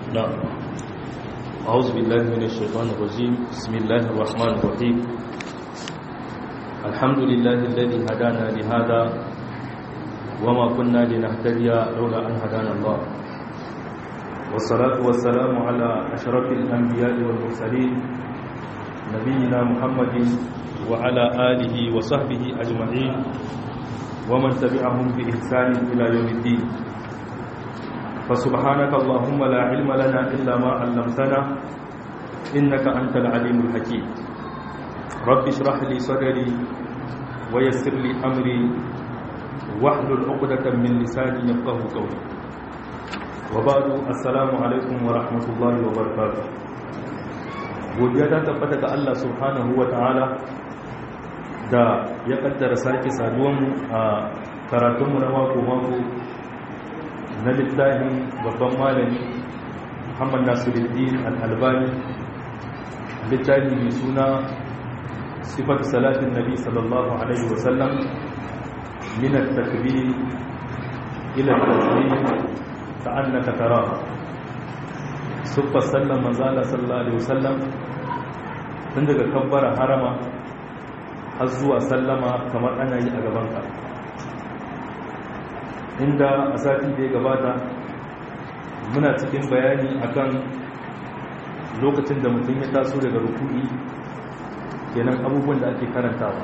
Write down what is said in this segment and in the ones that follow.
نعم أعوذ بالله من الشيطان الرجيم بسم الله الرحمن الرحيم الحمد لله الذي هدانا لهذا وما كنا لنهتدي لولا أن هدانا الله والصلاة والسلام على أشرف الأنبياء والمرسلين نبينا محمد وعلى آله وصحبه أجمعين ومن تبعهم بإحسان إلى يوم الدين فسبحانك اللهم لا علم لنا إلا ما علمتنا إنك أنت العليم الحكيم رب اشرح لي صدري ويسر لي أمري واحلل عقدة من لساني يفقه قولي وبعد السلام عليكم ورحمة الله وبركاته godiya ta tabbata ga Allah subhanahu wa ta'ala da ya kaddara sake saduwanmu a karatunmu na mako-mako na littafin babban malami muhammad nasiruddin al'albani littafi mai suna sifar salatin nabi sallallahu alaihi wasallam minar takbir ila tasbih ta annaka tara siffar sallan manzala sallallahu alaihi wasallam tun daga kabbara harama har zuwa sallama kamar ana yi a gabanka inda a sati da ya gabata muna cikin bayani akan lokacin da mutum ya taso daga rukuni kenan abubuwan da ake karantawa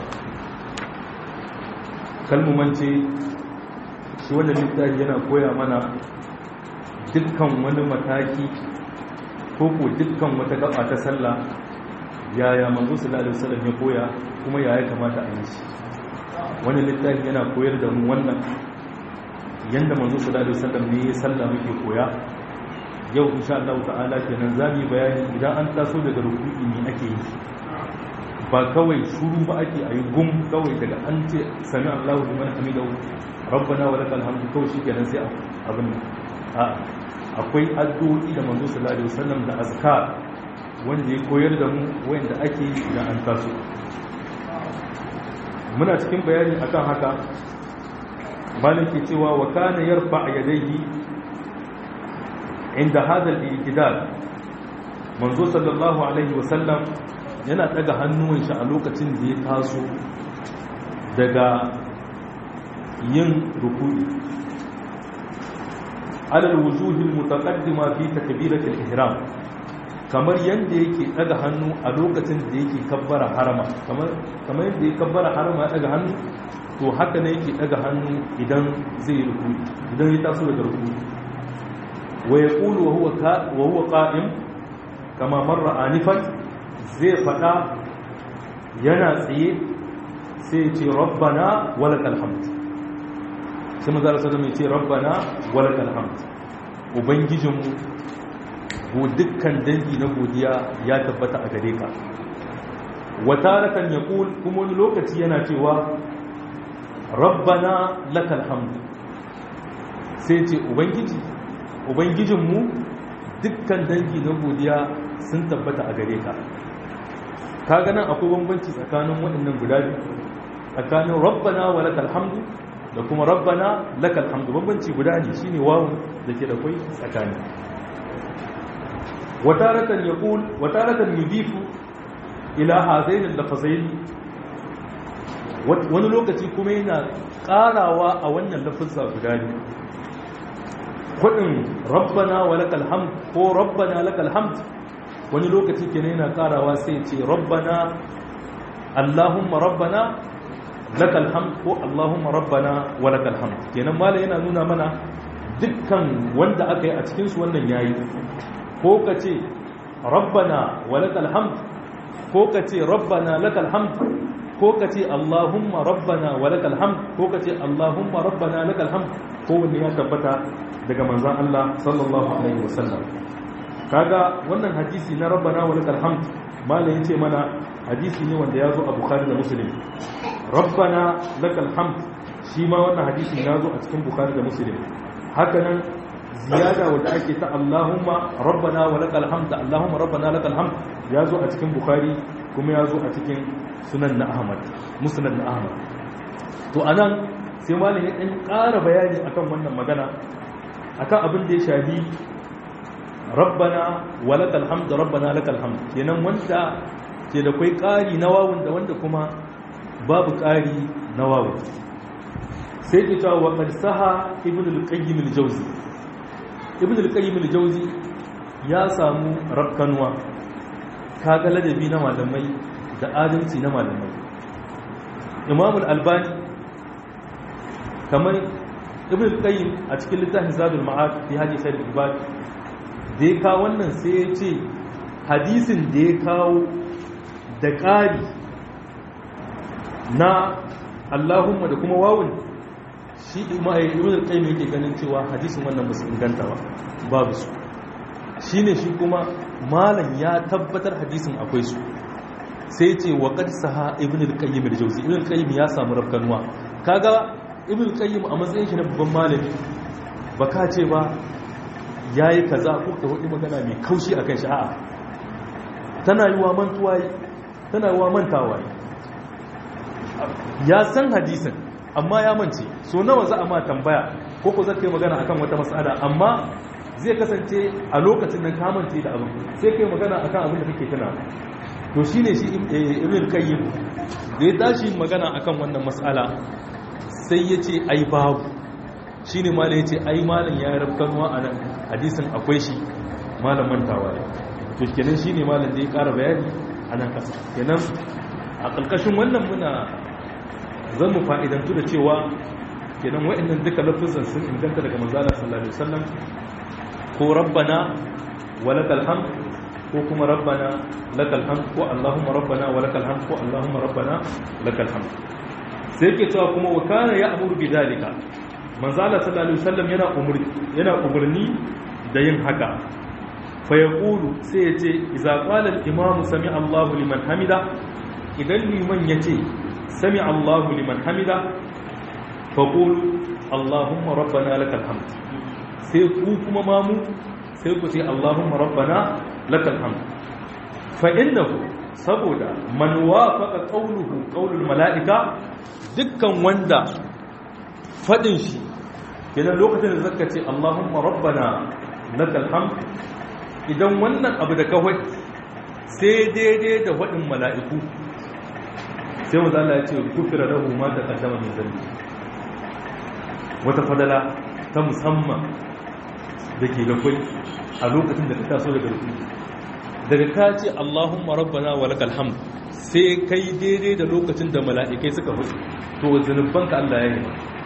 kalmumance shi wanda littafi yana koya mana dukkan wani mataki ko ko dukkan wata gaba ta sallah yaya manzo sallallahu alaihi wasallam ya koya kuma yaya kamata a yi shi wani littafi yana koyar da mu wannan yanda manzo sallallahu alaihi wasallam ne ya salla muke koya yau insha Allah ta'ala kenan zamu bayani idan an taso daga ruku'i ne ake yi ba kawai shuru ba ake ayi gum kawai daga an ce sami Allahu liman hamidahu rabbana wa lakal hamdu kawai shikenan sai abin a akwai addu'o'i da manzo sallallahu alaihi wasallam da azkar wanda ya koyar da mu wanda ake yi idan an taso muna cikin bayani akan haka malik ke cewa wa kana yarfa yadayhi inda hada al-i'tidal manzo sallallahu alaihi wasallam yana daga hannuwan shi a lokacin da ya taso daga yin ruku'i ala al-wujuh al-mutaqaddima fi takbirat al-ihram kamar yanda yake daga hannu a lokacin da yake kabbara harama kamar kamar yanda yake kabbara harama ya daga hannu to haka ne yake daga hannu idan zai ruku idan ya taso daga ruku wa yaqulu wa huwa wa huwa qa'im kama marra anifan zai fada yana tsaye sai ya ce rabbana walakal hamd sai manzo Allah sallallahu alaihi wasallam ya ce rabbana walakal hamd ubangijinmu ko dukkan dangi na godiya ya tabbata a gare ka wata rakan yaqul kuma wani lokaci yana cewa rabbana lakal hamdu sai ce ubangiji ubangijinmu dukkan dangi na godiya sun tabbata a gare ka kaga nan akwai bambanci tsakanin waɗannan guda biyu tsakanin rabbana wa lakal hamdu da kuma rabbana lakal hamdu bambanci guda ne shine wawun da ke da kai tsakani wataratan yaqul wataratan yudifu ila hadain al-lafazain wani lokaci kuma yana karawa a wannan lafazza guda ne kudin rabbana wa lakal hamd ko rabbana lakal hamd wani lokaci kenan yana karawa sai ce rabbana allahumma rabbana lakal hamd ko allahumma rabbana wa lakal hamd kenan mala yana nuna mana dukkan wanda aka yi a cikin su wannan yayi ko ka ce rabbana wa lakal hamd ko ka ce rabbana lakal hamd ko ka ce Allahumma rabbana wa lakal hamd ko ka ce Allahumma rabbana lakal hamd ko wanne ya tabbata daga manzon Allah sallallahu alaihi wasallam kaga wannan hadisi na rabbana wa lakal hamd malai yace mana hadisi ne wanda ya zo a Bukhari da Muslim rabbana lakal hamd shi ma wannan hadisi ya zo a cikin Bukhari da Muslim haka nan ziyada wanda ake ta Allahumma rabbana wa lakal hamd Allahumma rabbana lakal hamd ya zo a cikin Bukhari kuma ya zo a cikin sunan na ahmad musnad na ahmad to anan sai malam ya dan ƙara bayani akan wannan magana akan abin da ya shafi rabbana walakal hamd rabbana lakal hamd kenan wanda ke da kai ƙari na wawun da wanda kuma babu ƙari na wawun sai ke cewa wa qad saha ibn al-qayyim al-jawzi ibn al-qayyim al-jawzi ya samu rakkanwa kaga ladabi na malamai da adalci na malamai imam al-albani kamar ibn al-qayyim a cikin littafin zadul ma'ad fi hadi sayyid ibad da ya kawo wannan sai ya ce hadisin da ya kawo da ƙari na Allahumma da kuma wawun shi ibn al-qayyim yake ganin cewa hadisin wannan ba su inganta ba babu su shine shi kuma malam ya tabbatar hadisin akwai su sai ce wa qad saha ibn al-qayyim al-jawzi ibn al-qayyim ya samu rafkanuwa kaga ibn al-qayyim a matsayin shi na babban malami baka ce ba yayi kaza ko ka hudu magana mai kaushi akan shi a'a tana yiwa mantuwa tana yiwa mantawa ya san hadisin amma ya mance so nawa za a ma tambaya ko ko zai kai magana akan wata mas'ala amma zai kasance a lokacin nan ka mance da abin sai kai magana akan abin da kake tana to shine shi ibn qayyim da ya tashi magana akan wannan mas'ala sai ya ce ai babu shine malam yace ai malam ya rabkanwa a nan hadisin akwai shi malam mantawa ne to kenan shine malam da ya ƙara bayani a nan kasa kenan a ƙarƙashin wannan muna zan mu fa'idantu da cewa kenan wa'annan duka lafizan sun inganta daga manzala sallallahu alaihi wasallam ko rabbana walakal hamd ko kuma rabbana lakal hamd ko allahumma rabbana walakal hamd ko allahumma rabbana lakal hamd sai ke cewa kuma wa kana ya'muru bi dalika manzala sallallahu alaihi wasallam yana umurni yana umurni da yin haka fa yaqulu sai ya ce idza qala al-imamu sami Allahu liman hamida idan liman yace sami Allahu liman hamida fa qulu Allahumma rabbana lakal hamd sai ku kuma mamu sai ku ce Allahumma rabbana lakal hamd fa innahu saboda man wafaqa qawluhu qawlul malaika dukkan wanda fadin shi kenan lokacin da zaka ce Allahumma rabbana lakal hamd idan wannan abu da kawai sai daidai da fadin mala'iku sai mu Allah ya ce kufira lahu ma taqaddama min dhanbi wata fadala ta musamman da ke da kwai a lokacin da ka taso daga rukuni daga ka ce Allahumma rabbana wa lakal hamd sai kai daidai da lokacin da mala'ikai suka hudu to zanubanka Allah ya yi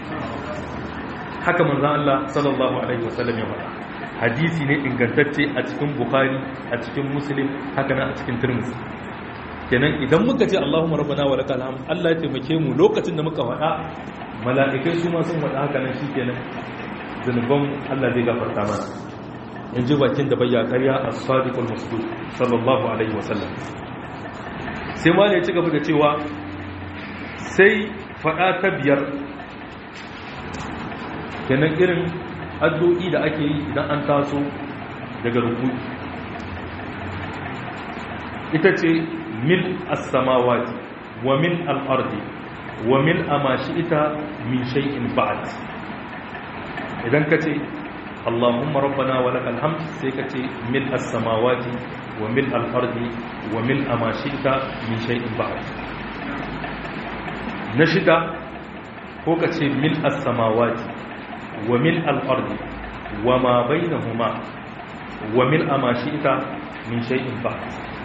haka manzon Allah sallallahu alaihi wasallam ya faɗa hadisi ne ingantacce a cikin bukhari a cikin muslim haka nan a cikin tirmidhi kenan idan muka ce Allahumma rabbana wa lakal hamd Allah ya taimake mu lokacin da muka faɗa mala'ikai su ma sun faɗa haka nan shikenan zanuban Allah zai gafarta mana in ji bakin da bayya karya a sadiqul masduq sallallahu alaihi wasallam sai ma ya ci gaba da cewa sai faɗa ta biyar kenan irin addu'i da ake yi idan an taso daga ruku ita ce mil as-samawati wa min al-ardi wa min amashita min shay'in ba'd idan ka ce اللهم ربنا ولك الحمد سيكتي ملء السماوات وملء الأرض وملء ما شئت من شيء بعد نشد فوكتي ملء السماوات وملء الأرض وما بينهما وملء ما شئت من شيء بعد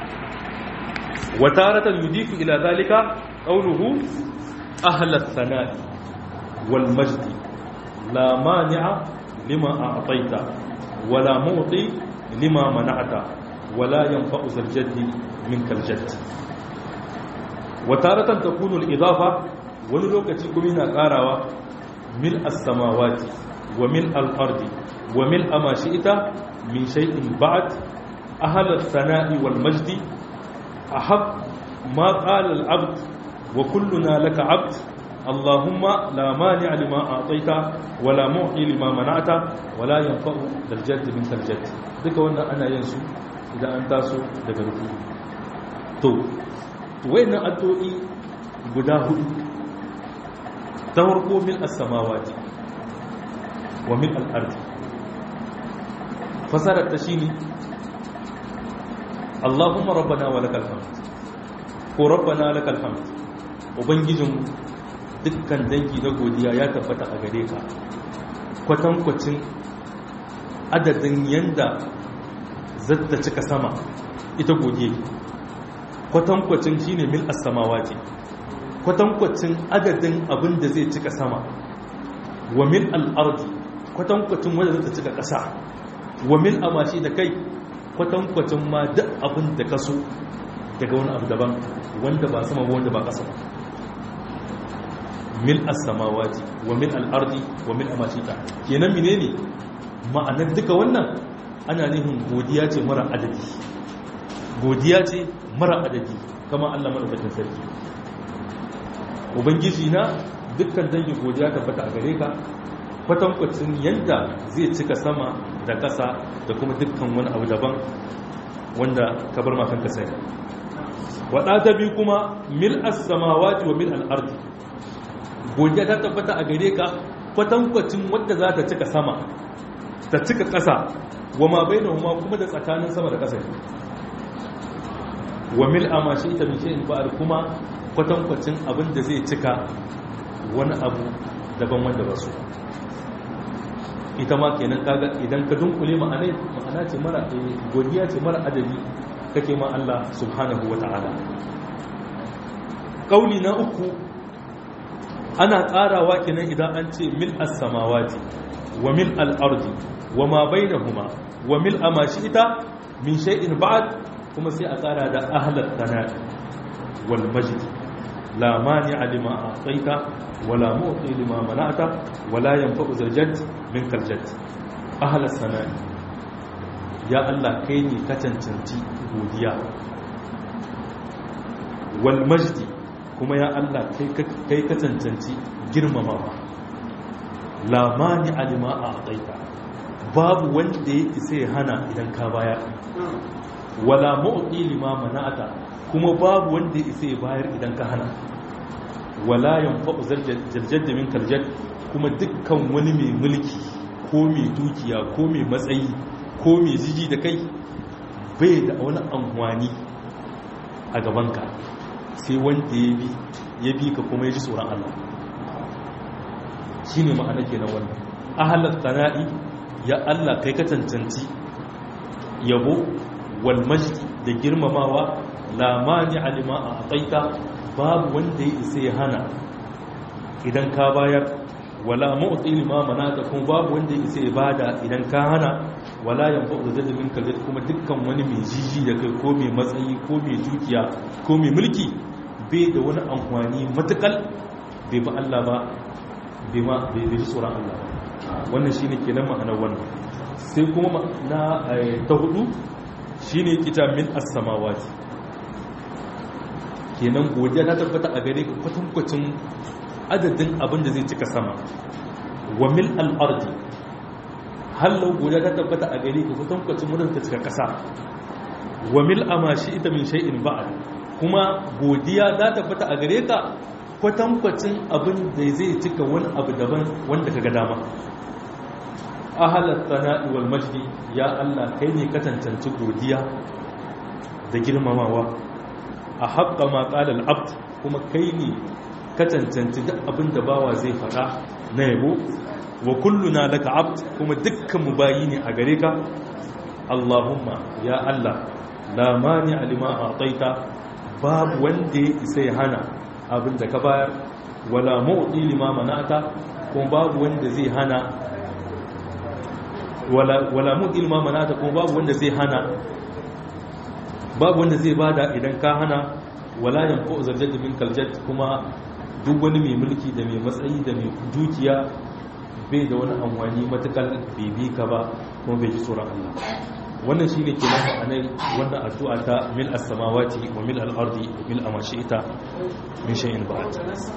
وتارة يضيف إلى ذلك قوله أهل الثناء والمجد لا مانع لما أعطيت ولا معطي لما منعت ولا ينفع ذا الجد منك الجد وتارة تكون الإضافة ولوكتي كمينا قاراوا ملء السماوات وملء الأرض وملء ما شئت من شيء بعد أهل الثناء والمجد أحب ما قال العبد وكلنا لك عبد اللهم لا مانع لما أعطيت ولا معطي لما منعت ولا ينفع ذا الجد منك الجد duka wannan ana yin su idan an taso daga ruku to wayannan addu'o'i guda hudu ta farko mil as-samawati wa mil al-ardi fasarar ta shine Allahumma rabbana wa lakal hamd ko rabbana lakal hamd ubangijin dukkan dangi na godiya ya tabbata a gare ka kwatankwacin adadin yanda zata cika sama ita godiya kwatankwacin shine mil as-samawati kwatankwacin adadin abin da zai cika sama wa mil al-ardi kwatankwacin wanda zai cika ƙasa wa mil amashi da kai kwatankwacin ma duk abin da kaso daga wani abu daban wanda ba sama wanda ba ƙasa ba mil as-samawati wa mil al-ardi wa mil amashi ta kenan menene ma'anar duka wannan ana nihin godiya ce mara adadi godiya ce mara adadi kama Allah madaukakin sarki ubangiji na dukkan dangin godiya tabbata a gare ka kwatankwacin yadda zai cika sama da ƙasa da kuma dukkan wani abu daban wanda ka bar makan ka sai waɗa ta biyu kuma mil as-samawati wa mil al-ardi godiya ta tabbata a gare ka kwatankwacin wadda za ta cika sama ta cika ƙasa wa ma bainahuma kuma da tsakanin sama da ƙasa wa mil amashi ita min shay'in ba'd kuma kwatankwacin abin da zai cika wani abu daban wanda ba su ita ma kenan kaga idan ka dunkule ma'anai ma'ana ce mara godiya ce mara adadi kake ma Allah subhanahu wa ta'ala kauli na uku ana tsarawa kenan idan an ce mil as-samawati wa mil al-ardi wa ma bainahuma wa mil amashi ita min shay'in ba'd kuma sai a tsara da ahlat tana'i wal majd la mani'a lima a'taita wala mu'ti lima mana'ta wala yanfa'u zaljad min kaljad ahlat tana'i ya Allah kai ne ka cancanci godiya wal majd kuma ya Allah kai ka cancanci girmamawa la mani'a lima a'taita babu wanda ya isa ya hana idan ka baya wala mu'ti lima mana'ata kuma babu wanda ya isa ya bayar idan ka hana wala yanfa'u zaljad min kaljad kuma dukkan wani mai mulki ko mai dukiya ko mai matsayi ko mai jiji da kai bai da wani amfani a gabanka sai wanda ya bi ya bi ka kuma ya ji tsoron Allah shine ma'ana kenan wannan ahalat tana'i ya Allah kai ka cancanci yabo wal majdi da girmamawa la mani alima a ataita babu wanda ya isa ya hana idan ka bayar wala mu'ti lima manata kuma babu wanda ya isa ya bada idan ka hana wala yanfa'u da min kallat kuma dukkan wani mai jiji da kai ko mai matsayi ko mai dukiya ko mai mulki bai da wani amfani matukal bai ba Allah ba bai ma bai ji tsoron Allah ba wannan shine kenan ma'anar wannan sai kuma na ta hudu shine kita min as-samawati kenan godiya ta tabbata a gare ka kwatankwacin adadin abin da zai cika sama wa mil al-ardi hallau godiya ta tabbata a gare ka kwatankwacin wurin ta cika kasa wa mil amashi ita min shay'in ba'd kuma godiya ta tabbata a gare ka kwatankwacin abin da zai cika wani abu daban wanda ka ga dama ahalar sana'i wal majdi ya Allah kai ne ka cancanci godiya da girmamawa a haƙƙa ma ƙalal abd kuma kai ne ka cancanci duk abin da bawa zai faɗa na yabo wa kulluna laka abd kuma dukkan mu bayi ne a gare ka Allahumma ya Allah la mani alima a'taita babu wanda ya isa ya hana abin da ka bayar wala mu'ti lima mana'ata kuma babu wanda zai hana wala mu'ti lima mana'ata kuma babu wanda zai hana babu wanda zai bada idan ka hana wala yanfu zarjat min kaljat kuma duk wani mai mulki da mai matsayi da mai dukiya bai da wani amfani matakal bibi ka ba kuma bai ji tsoron Allah wannan shine ke nan ma'anar wannan addu'a ta mil as-samawati wa mil al-ardi wa mil ma shi'ta min shay'in ba'd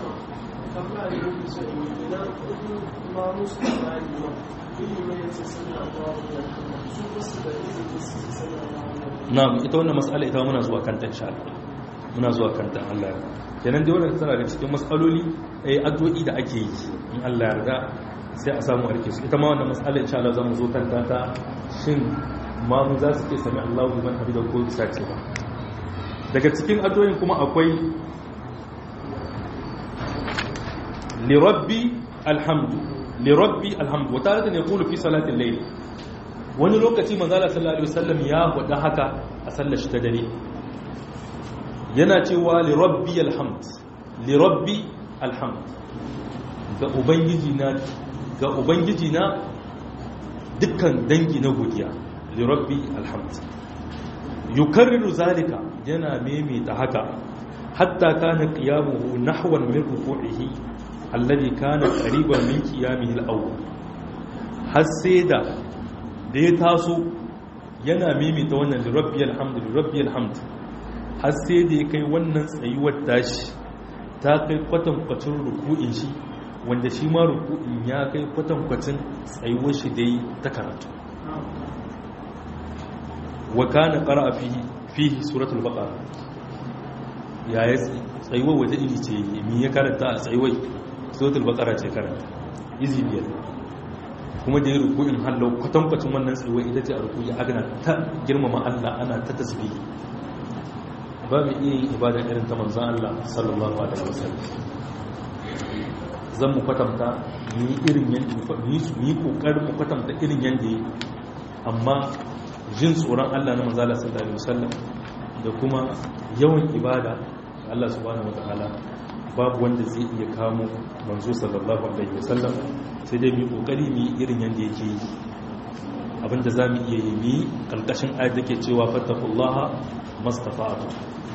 na'am ita wannan mas'ala ita muna zuwa kanta insha Allah muna zuwa kanta Allah ya kenan dai wannan tana da cikin mas'aloli eh addu'o'i da ake yi in Allah ya yarda sai a samu arke su ita ma wannan mas'ala insha Allah zamu zo kanta ta shin mamu za su ke sami Allahu liman hamida ko bisa ce ba daga cikin addu'o'in kuma akwai lirabbi alhamdu lirabbi alhamdu wata da ne kulu fi salatin layl wani lokaci manzala sallallahu alaihi wasallam ya faɗa haka a sallar shi ta dare yana cewa lirabbi alhamd lirabbi alhamd ga ubangiji na ga ubangiji na dukkan dangi na godiya lirabbi alhamd yukarriru zalika yana maimaita haka hatta kana qiyamuhu nahwan min ruku'ihi alladhi kana qariban min qiyamihi al-awwal har sai da da ya taso yana maimaita wannan lirabbi alhamd lirabbi alhamd har sai da ya kai wannan tsayuwar tashi ta kai kwatankwacin ruku'in shi wanda shi ma ruku'in ya kai kwatankwacin tsayuwar shi dai ta karatu wa kana qara'a fihi fihi suratul baqara ya yi tsayuwar waje iri ce mi ya karanta a tsayuwar suratul baqara ce karanta izi biyar kuma da ya ruku'in hallau kwatankwacin wannan tsayuwar ita ce a ruku'i agana ta girmama Allah ana ta tasbihi ba mu iya yin ibada irin ta manzan Allah sallallahu alaihi wasallam zan mu kwatanta ni irin yanda ni ni kokarin mu kwatanta irin yanda yi amma jin tsoron Allah na manzala sallallahu alaihi wasallam da kuma yawan ibada Allah subhanahu wataala babu wanda zai iya kamo manzo sallallahu alaihi wasallam sai dai mu kokari mu irin yanda yake yi abinda zamu iya yi mi kalkashin ayat da ke cewa fattaqullaha mastafa'atu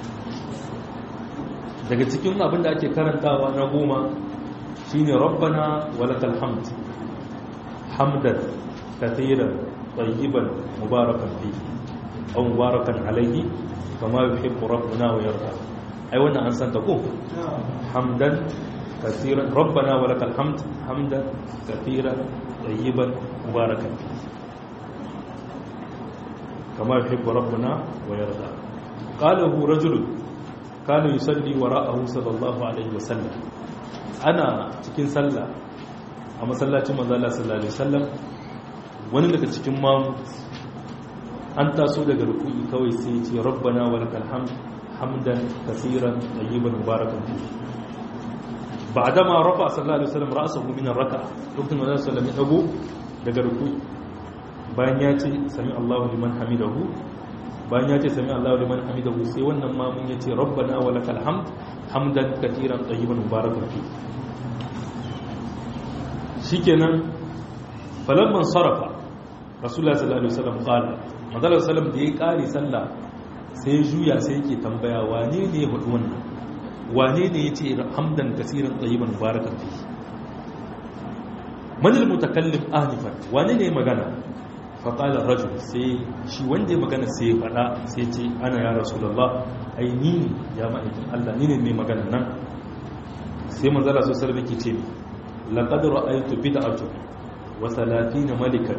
daga cikin abin da ake karantawa na goma shine rabbana walakal hamd hamdan kathiran tayyiban mubarakan fi aw mubarakan alayhi kama yuhibbu rabbuna wa yarda ai wannan an san ta ko hamdan kathiran rabbana walakal hamd hamdan kathiran tayyiban mubarakan fi kama yuhibbu rabbuna wa yarda qalahu rajulun kana yusalli wara'ahu sallallahu alaihi wasallam ana cikin sallah a masallacin manzo Allah sallallahu alaihi wasallam wani daga cikin mamu an taso daga ruku'i kawai sai ce rabbana walakal hamd hamdan kaseeran tayyiban mubarakan fi ba'dama rafa sallallahu alaihi wasallam ra'sahu min ar-raka'a lokacin manzo sallallahu alaihi wasallam ya dago daga ruku'i bayan ya ce sami Allahu liman hamidahu bayan ya ce sami Allah liman hamidahu sai wannan mamun ya ce rabbana wa lakal hamd hamdan katiran tayyiban mubarakan fi shikenan falamman sarafa rasulullah sallallahu alaihi wasallam qala madalla sallam da ya kare sallah sai juya sai yake tambaya wane ne ya faɗi wannan wane ne ya ce hamdan katiran tayyiban mubarakan fi man al-mutakallim anifan wane ne magana faƙalar rajul sai shi wanda ya magana sai ya faɗa sai ce ana ya rasulallah ai ni ne ya ma'aikin allah ni ne mai magana nan sai manzala su sarbi ke ce laƙadar aitu bi da atu wa salafi na malikan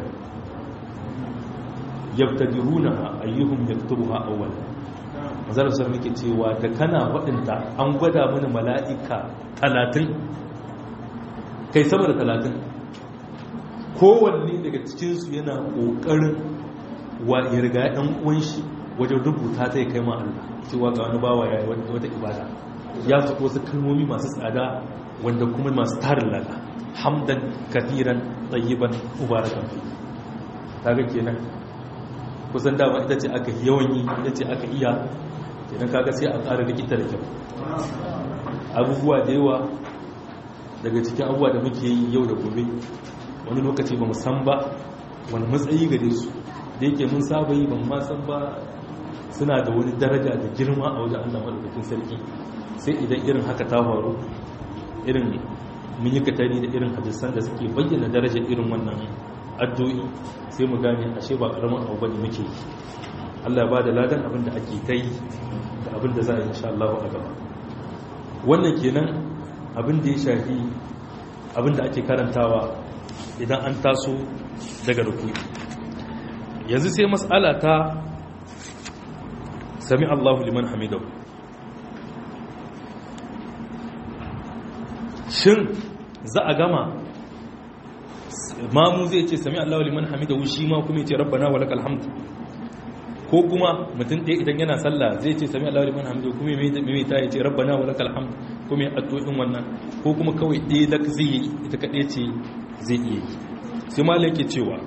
yabtadiruna ayyuhum yaktubuha awwal manzala su sarbi ke cewa da kana waɗanda an gwada mana mala'ika talatin kai sama da talatin kowanne daga cikinsu yana ƙoƙarin wa ya riga ɗan ƙunshi wajen rubuta ta ya kai ma Allah cewa ga wani bawa ya yi wata ibada ya fi wasu kalmomi masu tsada wanda kuma masu tarin lada hamdan kafiran tsayiban ubarakan fi kaga kenan kusan dama ita ce aka yawan yi ita ce aka iya kenan kaga sai a ƙara likita da kyau abubuwa da yawa daga cikin abubuwa da muke yi yau da gobe wani lokaci ba san ba wani matsayi gare su da yake mun saba yi ban ma san ba suna da wani daraja da girma a wajen Allah madaukakin sarki sai idan irin haka ta faru irin mun yi katari da irin hadisan da suke bayyana darajar irin wannan addu'i sai mu gane ashe ba karamin abu bane muke yi Allah ya bada ladan abin da ake kai da abin da za a yi insha Allah a gaba wannan kenan abin da ya shafi abin da ake karantawa idan an taso daga rukuni yanzu sai matsala ta sami Allahu liman hamidau shin za a gama mamu zai ce sami Allahu liman hamidahu shi ma kuma ya ce rabbana wa lakal hamd ko kuma mutum ɗaya idan yana sallah zai ce sami Allahu liman hamidahu kuma ya mai ta ya ce rabbana wa lakal hamd kuma ya addu'o'in wannan ko kuma kawai ɗaya da zai yi ita kaɗai ce zai iya yi sai malai ke cewa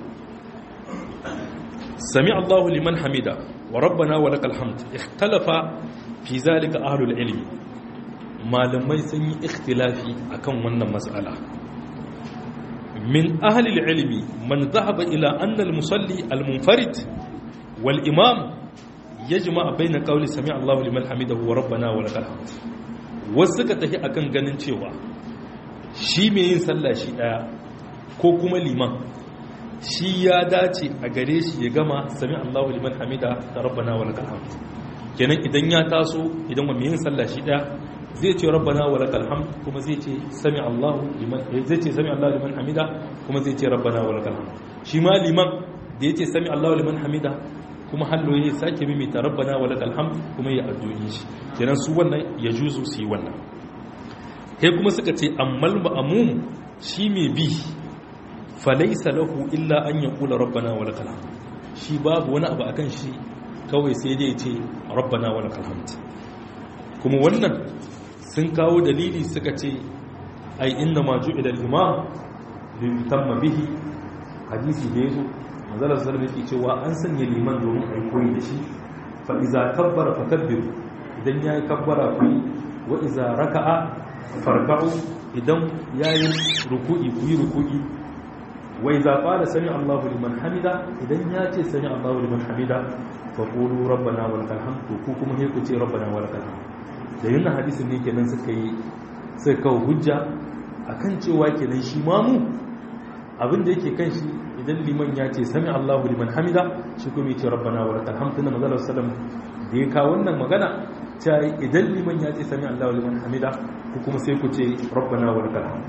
sami Allahu liman hamida wa rabbana wa lakal hamd ikhtalafa fi zalika ahlul ilmi malamai sun yi ikhtilafi akan wannan mas'ala min ahli ilmi man dhahaba ila anna al-musalli al-munfarid wal imam yajma bayna qawli sami Allahu liman hamidahu wa rabbana wa lakal hamd wasu suka tafi akan ganin cewa shi mai yin sallah shi daya ko kuma liman shi ya dace a gare shi ya gama sami Allahu liman hamida da rabbana wa lakal hamd kenan idan ya taso idan wa yin sallah shi daya zai ce rabbana wa lakal hamd kuma zai ce sami Allahu liman zai ce sami Allahu liman hamida kuma zai ce rabbana wa lakal hamd shi ma liman da yace sami Allahu liman hamida kuma hallo ya sake mimita rabbana wa lakal hamd kuma ya addu'i shi kenan su wannan ya juzu su yi wannan sai kuma suka ce ammal ma'mum shi mai bi falaisa lahu illa an ya kula rabbana wa lakal hamd shi babu wani abu akan shi kawai sai dai ce rabbana wa lakal hamd kuma wannan sun kawo dalili suka ce ai inna ma ju'ila al-imam li yutamma bihi hadisi da yazo manzala sallallahu alaihi cewa an sanya liman domin ai koyi da shi fa iza kabbara fakabbiru idan yayi kabbara ku wa iza raka'a farka'u idan yayi ruku'i ku yi ruku'i wa idza qala sami Allahu liman hamida idan ya ce sami Allahu liman hamida fa qulu rabbana wa lakal hamd ku kuma he ku ce rabbana wa lakal hamd da yin hadisin ne kenan suka yi sai kawo hujja akan cewa kenan shi mamu abin da yake kan shi idan liman ya ce sami Allahu liman hamida shi kuma ya ce rabbana wa lakal hamd tunda manzo sallam da ya kawo wannan magana ta idan liman ya ce sami Allahu liman hamida ku kuma sai ku ce rabbana wa lakal hamd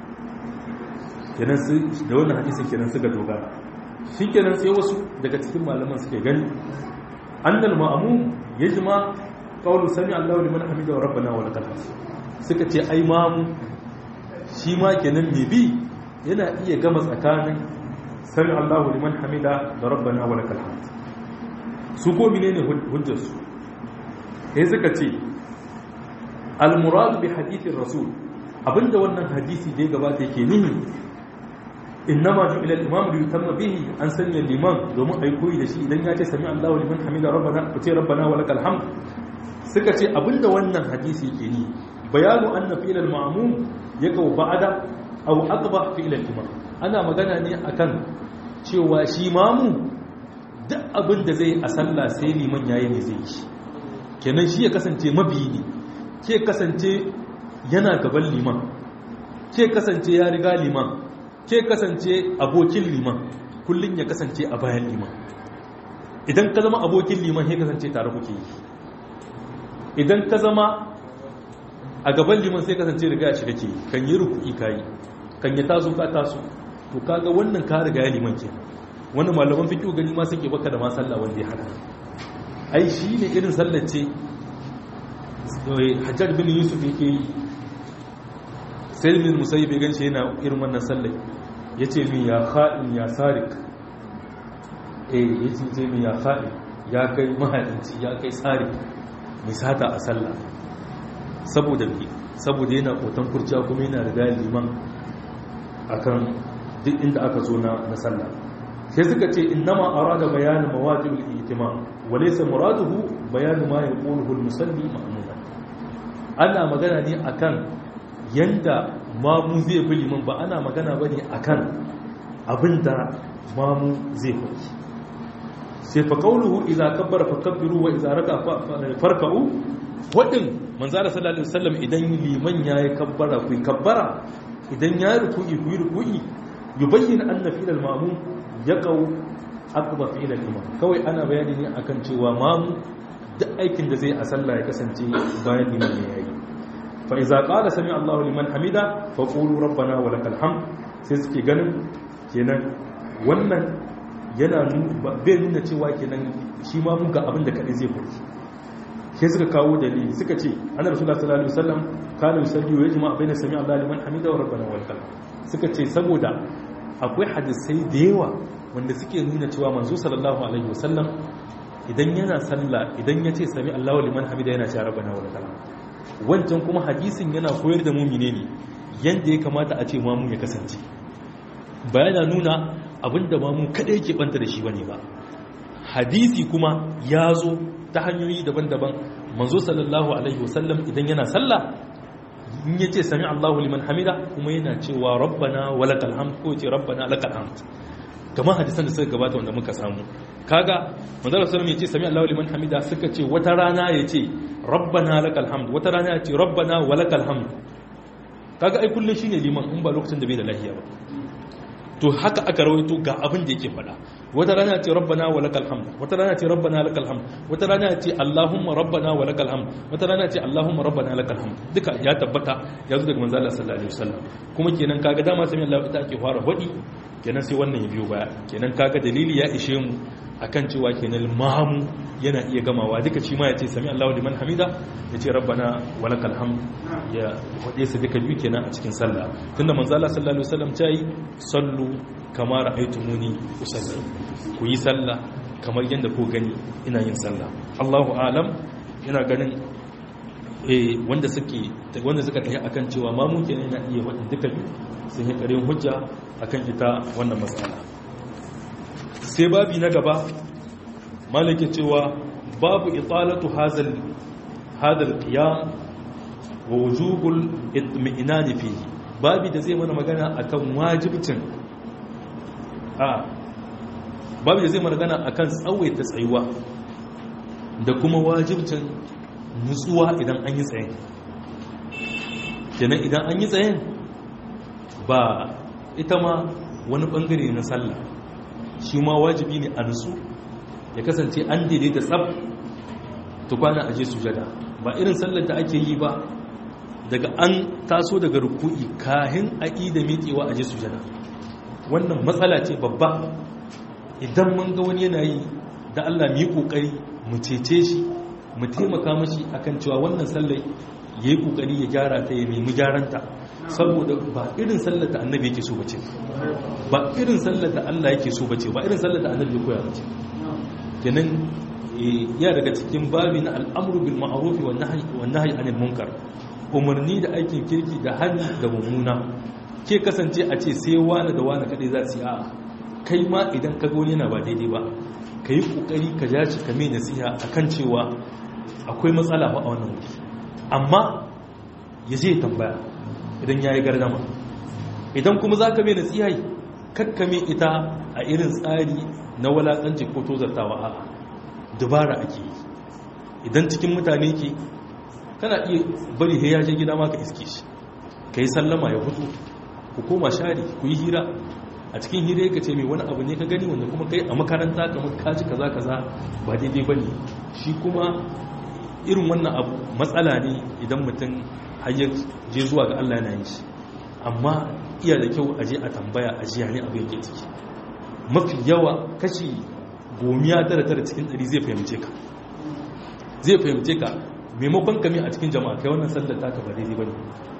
kenan su da wannan hadisin kenan suka dogara shi kenan sai wasu daga cikin malaman suke gani annal ma'mum yajma qawlu sami Allahu liman hamida wa rabbana wa lakal hamd suka ce ai mamu shi ma kenan me bi yana iya gama tsakanin sami Allahu liman hamida da rabbana wa lakal hamd su ko menene hujjar su sai suka ce al murad bi hadithir rasul abinda wannan hadisi da ya gabata yake nuni innama ju ila al-imam li yutamma bihi an sanya liman domin ai koyi da shi idan ya ce sami Allahu liman hamida rabbana ku ce rabbana wa lakal hamd suka ce abinda wannan hadisi ke ni bayanu anna fi'l al-ma'mum yakau ba'da aw aqba fi'l al-imam ana magana ne akan cewa shi mamu duk abinda zai a sallah sai liman yayi ne zai yi kenan shi ya kasance mabiyi ne ke kasance yana gaban liman ke kasance ya riga liman ke kasance abokin liman kullum ya kasance a bayan liman idan ka zama abokin liman ya kasance tare kuke yi idan ka zama a gaban liman sai kasance riga ya shiga ke kan yi ruku'i kayi kan ya taso ka taso to kaga wannan ka riga ya liman ke wani malaman fiƙi gani ma suke baka da ma sallah wanda ya hada ai shi ne irin sallar ce hajjar bin yusuf yake yi sai min musayi bai ganshi yana irin wannan sallai ya ce min ya haɗin ya sarik eh ya ce min ya haɗin ya kai mahaɗinci ya kai sarik mai sata a sallah saboda bi saboda yana kotan kurciya kuma yana riga liman akan duk inda aka zo na sallah sai suka ce innama arada bayanin mawajibul ihtimam wa laysa muraduhu bayanu ma yaquluhu al-musalli ma'muna ana magana ne akan yanda mamu zai bi liman ba ana magana bane akan abinda mamu zai faɗi sai fa qawluhu idza kabbara fakabbiru wa idza raka farka'u wadin manzara sallallahu alaihi wasallam idan liman yayi kabbara ku kabbara idan yayi ruku'i ku ruku'i yubayyin anna fi'l al-ma'mum yaqau aqba fi'l al-imam kawai ana bayani ne akan cewa mamu duk aikin da zai a sallah ya kasance bayan liman ne yayi fa iza qala sami Allahu liman hamida fa qulu rabbana wa lakal hamd sai suke ganin kenan wannan yana bai nuna cewa kenan shi ma mun ga abin da kadai zai faru sai suka kawo dalili suka ce annabi sallallahu alaihi wasallam kana yusalli wa yajma baina sami Allahu liman hamida wa rabbana wa lakal suka ce saboda akwai hadisai da yawa wanda suke nuna cewa manzo sallallahu alaihi wasallam idan yana sallah idan ya ce sami Allahu liman hamida yana cewa rabbana wa lakal wancan kuma hadisin yana koyar da mu menene yanda ya kamata a ce mamu ya kasance ba yana nuna abinda mamu kada yake banta da shi bane ba hadisi kuma ya zo ta hanyoyi daban-daban manzo sallallahu alaihi wasallam idan yana sallah in yace sami Allahu liman hamida kuma yana cewa rabbana walakal hamd ko yace rabbana lakal hamd kamar hadisan da suka gabata wanda muka samu kaga manzo sallallahu alaihi yace sami Allahu liman hamida suka ce wata rana yace rabbana lakal hamd wata rana yace rabbana walakal hamd kaga ai kullun shine liman in ba lokacin da bai da lafiya ba to haka aka rawaito ga abin da yake faɗa wata rana ce rabbana wa lakal hamd wata rana ce rabbana lakal hamd wata rana ce allahumma rabbana wa lakal hamd wata rana ce allahumma rabbana lakal hamd duka ya tabbata ya zo daga manzo Allah sallallahu alaihi wasallam kuma kenan kaga dama sami Allah ita ake fara hudi kenan sai wannan ya biyo baya kenan kaga dalili ya ishe mu akan cewa kenan mamu yana iya gamawa duka shi ma ya ce sami Allahu liman hamida ya ce rabbana wa lakal hamd ya wade su duka biyu kenan a cikin sallah tunda manzo Allah sallallahu alaihi wasallam ta yi sallu kama ra'aytumuni usalli ku yi sallah kamar yadda ku gani ina yin sallah Allahu alam ina ganin eh wanda suke wanda suka tafi akan cewa mamu kenan yana iya wadin duka biyu sun yi karin hujja akan ita wannan matsala sai babi na gaba malikin cewa babu italatu hazal hadal qiyam wa wujubul itmi'nan fihi babi da zai mana magana akan wajibcin a babi da zai mana magana akan tsawaita tsayuwa da kuma wajibcin nutsuwa idan an yi tsayin kenan idan an yi tsayin ba ita ma wani bangare na sallah shi ma wajibi ne a nutsu ya kasance an daidaita tsab tukwana a je sujada ba irin sallar da ake yi ba daga an taso daga ruku'i kahin a da miƙewa a je sujada wannan matsala ce babba idan mun ga wani yana yi da Allah mu yi kokari mu cece shi mu taimaka mashi akan cewa wannan sallar yayi kokari ya gyara ta ya nemi gyaranta saboda ba irin sallar da annabi yake so bace ba irin sallar da Allah yake so bace ba irin sallar da annabi ya koya bace kenan ya daga cikin babi na al'amru bil ma'ruf wa nahyi wa nahyi anil munkar umarni da aikin kirki da hannu da mummuna ke kasance a ce sai wani da wani kadai za su yi a kai ma idan ka goni yana ba daidai ba ka yi kokari ka ja shi ka mai nasiha akan cewa akwai matsala ba a wannan wuri amma ya je tambaya idan ya yi gardama idan kuma za ka mai nasiha kakkame ita a irin tsari na walakanci ko tozartawa a dubara ake yi idan cikin mutane ke kana iya bari ya je gida ma ka iske shi ka yi sallama ya hutu ku koma share ku yi hira a cikin hira ka ce mai wani abu ne ka gani wanda kuma kai a makaranta kamar kaji kaza kaza ba daidai ba ne shi kuma irin wannan abu matsala ne idan mutum hanyar je zuwa ga Allah yana yin shi amma iya da kyau aje a tambaya a jiya ne abu yake ciki mafi yawa kashi gomiya tara tara cikin ɗari zai fahimce ka zai fahimce ka maimakon kame a cikin jama'a kai wannan sallar taka ba daidai ba ne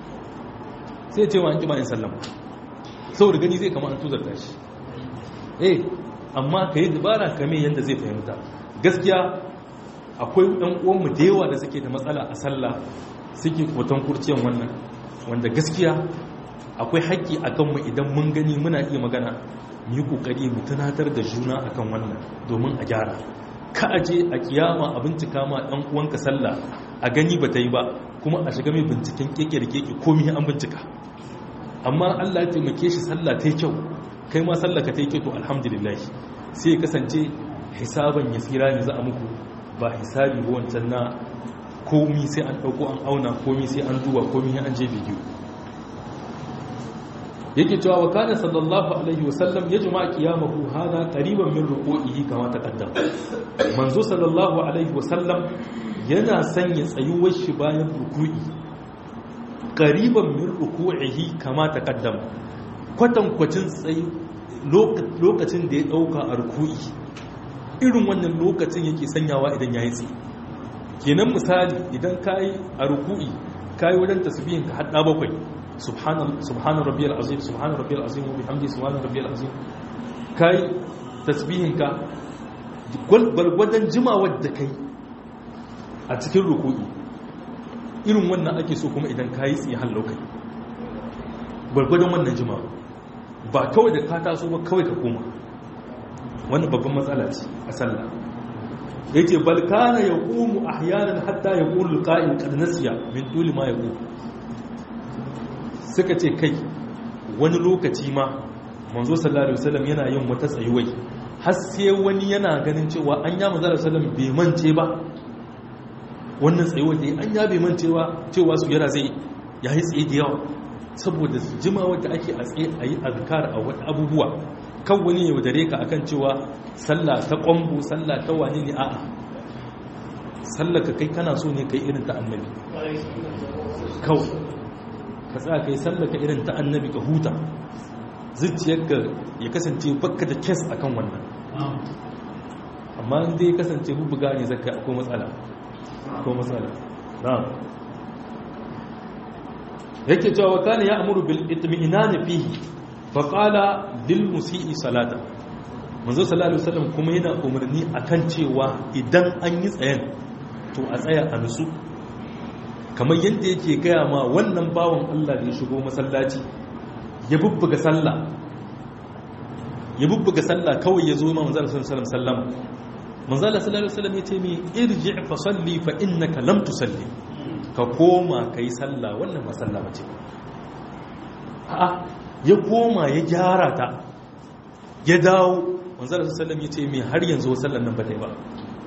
sai ce wa an kima yin sallama saboda gani zai kama an tuzarta shi eh amma ka yi dubara kame yadda zai fahimta gaskiya akwai ɗan uwanmu da yawa da suke da matsala a sallah suke koton kurciyan wannan wanda gaskiya akwai haƙƙi a kanmu idan mun gani muna iya magana mu yi ƙoƙari mu tunatar da juna akan wannan domin a gyara ka aje a kiyama a bincika ma ɗan uwanka sallah a gani ba ta yi ba kuma a shiga mai binciken keke da keke komi an bincika amma Allah ya taimake shi sallah ta yi kyau kai ma sallah ka ta yi kyau to alhamdulillah sai ya kasance hisaban yasira ne za a muku ba hisabi ba wancan na komi sai an ɗauko an auna komi sai an duba komi an je bidiyo yake cewa wa kana sallallahu alaihi wasallam ya jama'a qiyamahu hada qariban min ruku'ihi kama taqaddam manzo sallallahu alaihi wasallam yana sanya tsayuwar shi bayan ruku'i qariban min ruku'ihi kama taqaddam kwatan kwacin tsayi lokacin da ya dauka a ruku'i irin wannan lokacin yake sanyawa idan yayi tsayi kenan misali idan kayi a ruku'i kayi wajen tasbihin ka hadda bakwai subhana rabbiyal azim subhana rabbiyal azim wa bihamdi subhana rabbiyal azim kai tasbihinka gwargwadon jimawar da kai a cikin ruku'i irin wannan ake so kuma idan ka yi tsaye halaukai gwargwadon wannan jimawa ba kawai da ka taso ba kawai ka koma wannan babban matsala ce a sallah ya ce balkana ya ƙumu a hayanin hatta ya ƙulu ƙa'in ƙarnasiya min duli ma ya ƙumu suka ce kai wani lokaci ma manzo sallallahu alaihi wasallam yana yin wata tsayuwai har sai wani yana ganin cewa an ya manzo sallallahu bai mance ba wannan tsayuwar da an ya bai mancewa cewa su yara zai yayi tsaye da yawa saboda jimawar da ake a tsaye a yi azkar a wata abubuwa kan wani ya wadare ka akan cewa sallah ta kwambo sallah ta wane ne a'a sallah ka kai kana so ne kai irin ta annabi kawai ka tsaya kai sallah ka irin ta annabi ka huta zuciyarka ya kasance bakka da kes akan wannan amma in dai kasance bubuga ne zaka akwai matsala akwai matsala na'am yake cewa kana ya amuru bil itmi'nan fihi fa qala lil musii salata manzo sallallahu alaihi wasallam kuma yana umarni akan cewa idan an yi tsayen to a tsaya a nutsu kamar yadda yake gaya ma wannan bawan Allah da ya shigo masallaci ya bubbuga sallah ya bubbuga sallah kawai ya zo ma manzo sallallahu alaihi wasallam sallama manzo sallallahu alaihi wasallam ya ce mi irji fa salli fa innaka lam tusalli ka koma ka yi sallah wannan masalla mace a'a ya koma ya gyara ta ya dawo manzara sallam ya ce mai har yanzu sallan nan ba ta yi ba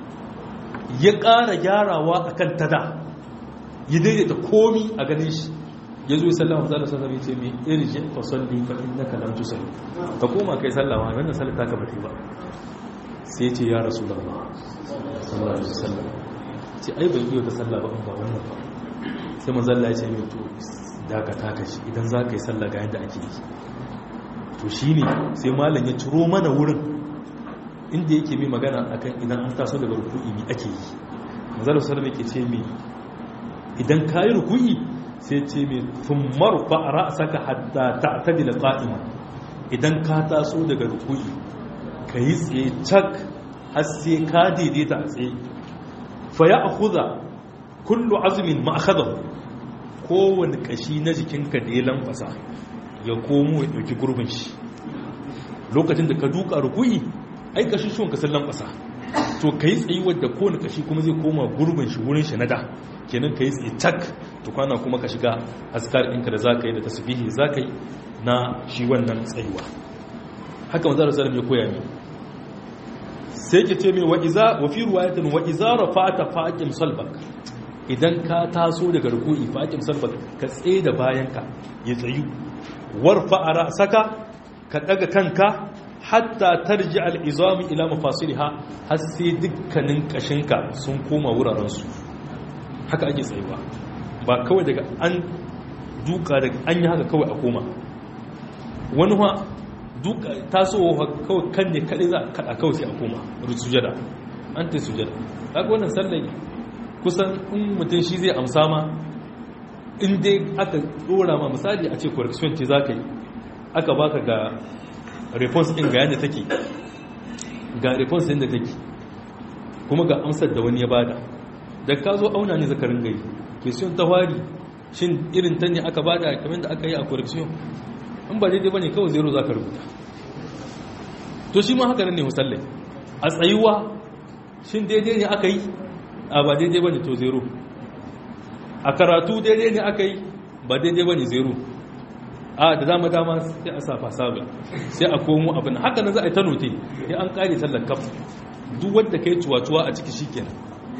ya ƙara gyarawa a kan tada ya daidaita komi a ganin shi ya zo sallama manzara sallam ya ce mai irji fa salli fa innaka lam tusalli ka koma kai sallama wannan sallar ta ka ba ta yi ba sai ce ya rasulullah sallallahu alaihi wasallam ce ai ban yi ta sallah ba ba wannan ba sai manzalla ya ce mai to daga taka shi idan za ka yi sallah ga yadda ake yi to shi ne sai malam ya ciro mana wurin inda yake mai magana akan idan an taso daga ruku'i mai ake yi manzalla sallam yake ce mai idan ka yi ruku'i sai ce mai tummar fa'ara a saka hadda ta tadila qa'ima idan ka taso daga ruku'i ka yi tsaye cak har sai ka daidaita a tsaye fa ya akhudha kullu azumin ma'akhadahu kowane kashi na jikinka da ya lamfasa ya komo ya dauki gurbin shi lokacin da ka duka ruku'i ai kashi shi ka san lamfasa to kai tsayi wadda kowane kashi kuma zai koma gurbin shi wurin shi na da kenan kai tsaye tak to kwana kuma ka shiga askar ɗinka da zaka yi da tasbihi zaka yi na shi wannan tsayuwa haka manzo sallallahu ya koya min sai ke ce mai wa'iza wa fi ruwayatin wa'iza rafa'ata faqim salbak idan ka taso daga ruku'i faqim salbak ka tsaye da bayanka ya tsayu warfa ara saka ka daga kanka hatta tarji al'izami ila mafasiliha har sai dukkanin kashinka sun koma wurarensu haka ake tsayuwa ba kawai daga an duka daga an yi haka kawai a koma wani ha duka tasowa kawai kan ne kaɗai za a kaɗa kawai sai a koma sujada an ta sujada haka wannan sallai kusan in mutum shi zai amsa ma in dai aka ɗora ma misali a ce correction ce za ka yi aka baka ga response ɗin ga yadda take ga response ɗin da take kuma ga amsar da wani ya bada da ka zo auna ne zakarin gari question ta wari shin irin ta ne aka bada kamar da aka yi a correction in ba daidai ba ne kawai zero za ka rubuta to shi ma haka nan ne musallai a tsayuwa shin daidai ne aka yi a ba daidai ba ne to zero a karatu daidai ne aka yi ba daidai ba ne zero a da dama dama sai a safa sabon sai a komo abin haka nan za a yi ta note ya an kare tallar kaf duk wadda ka yi cuwa-cuwa a ciki shikenan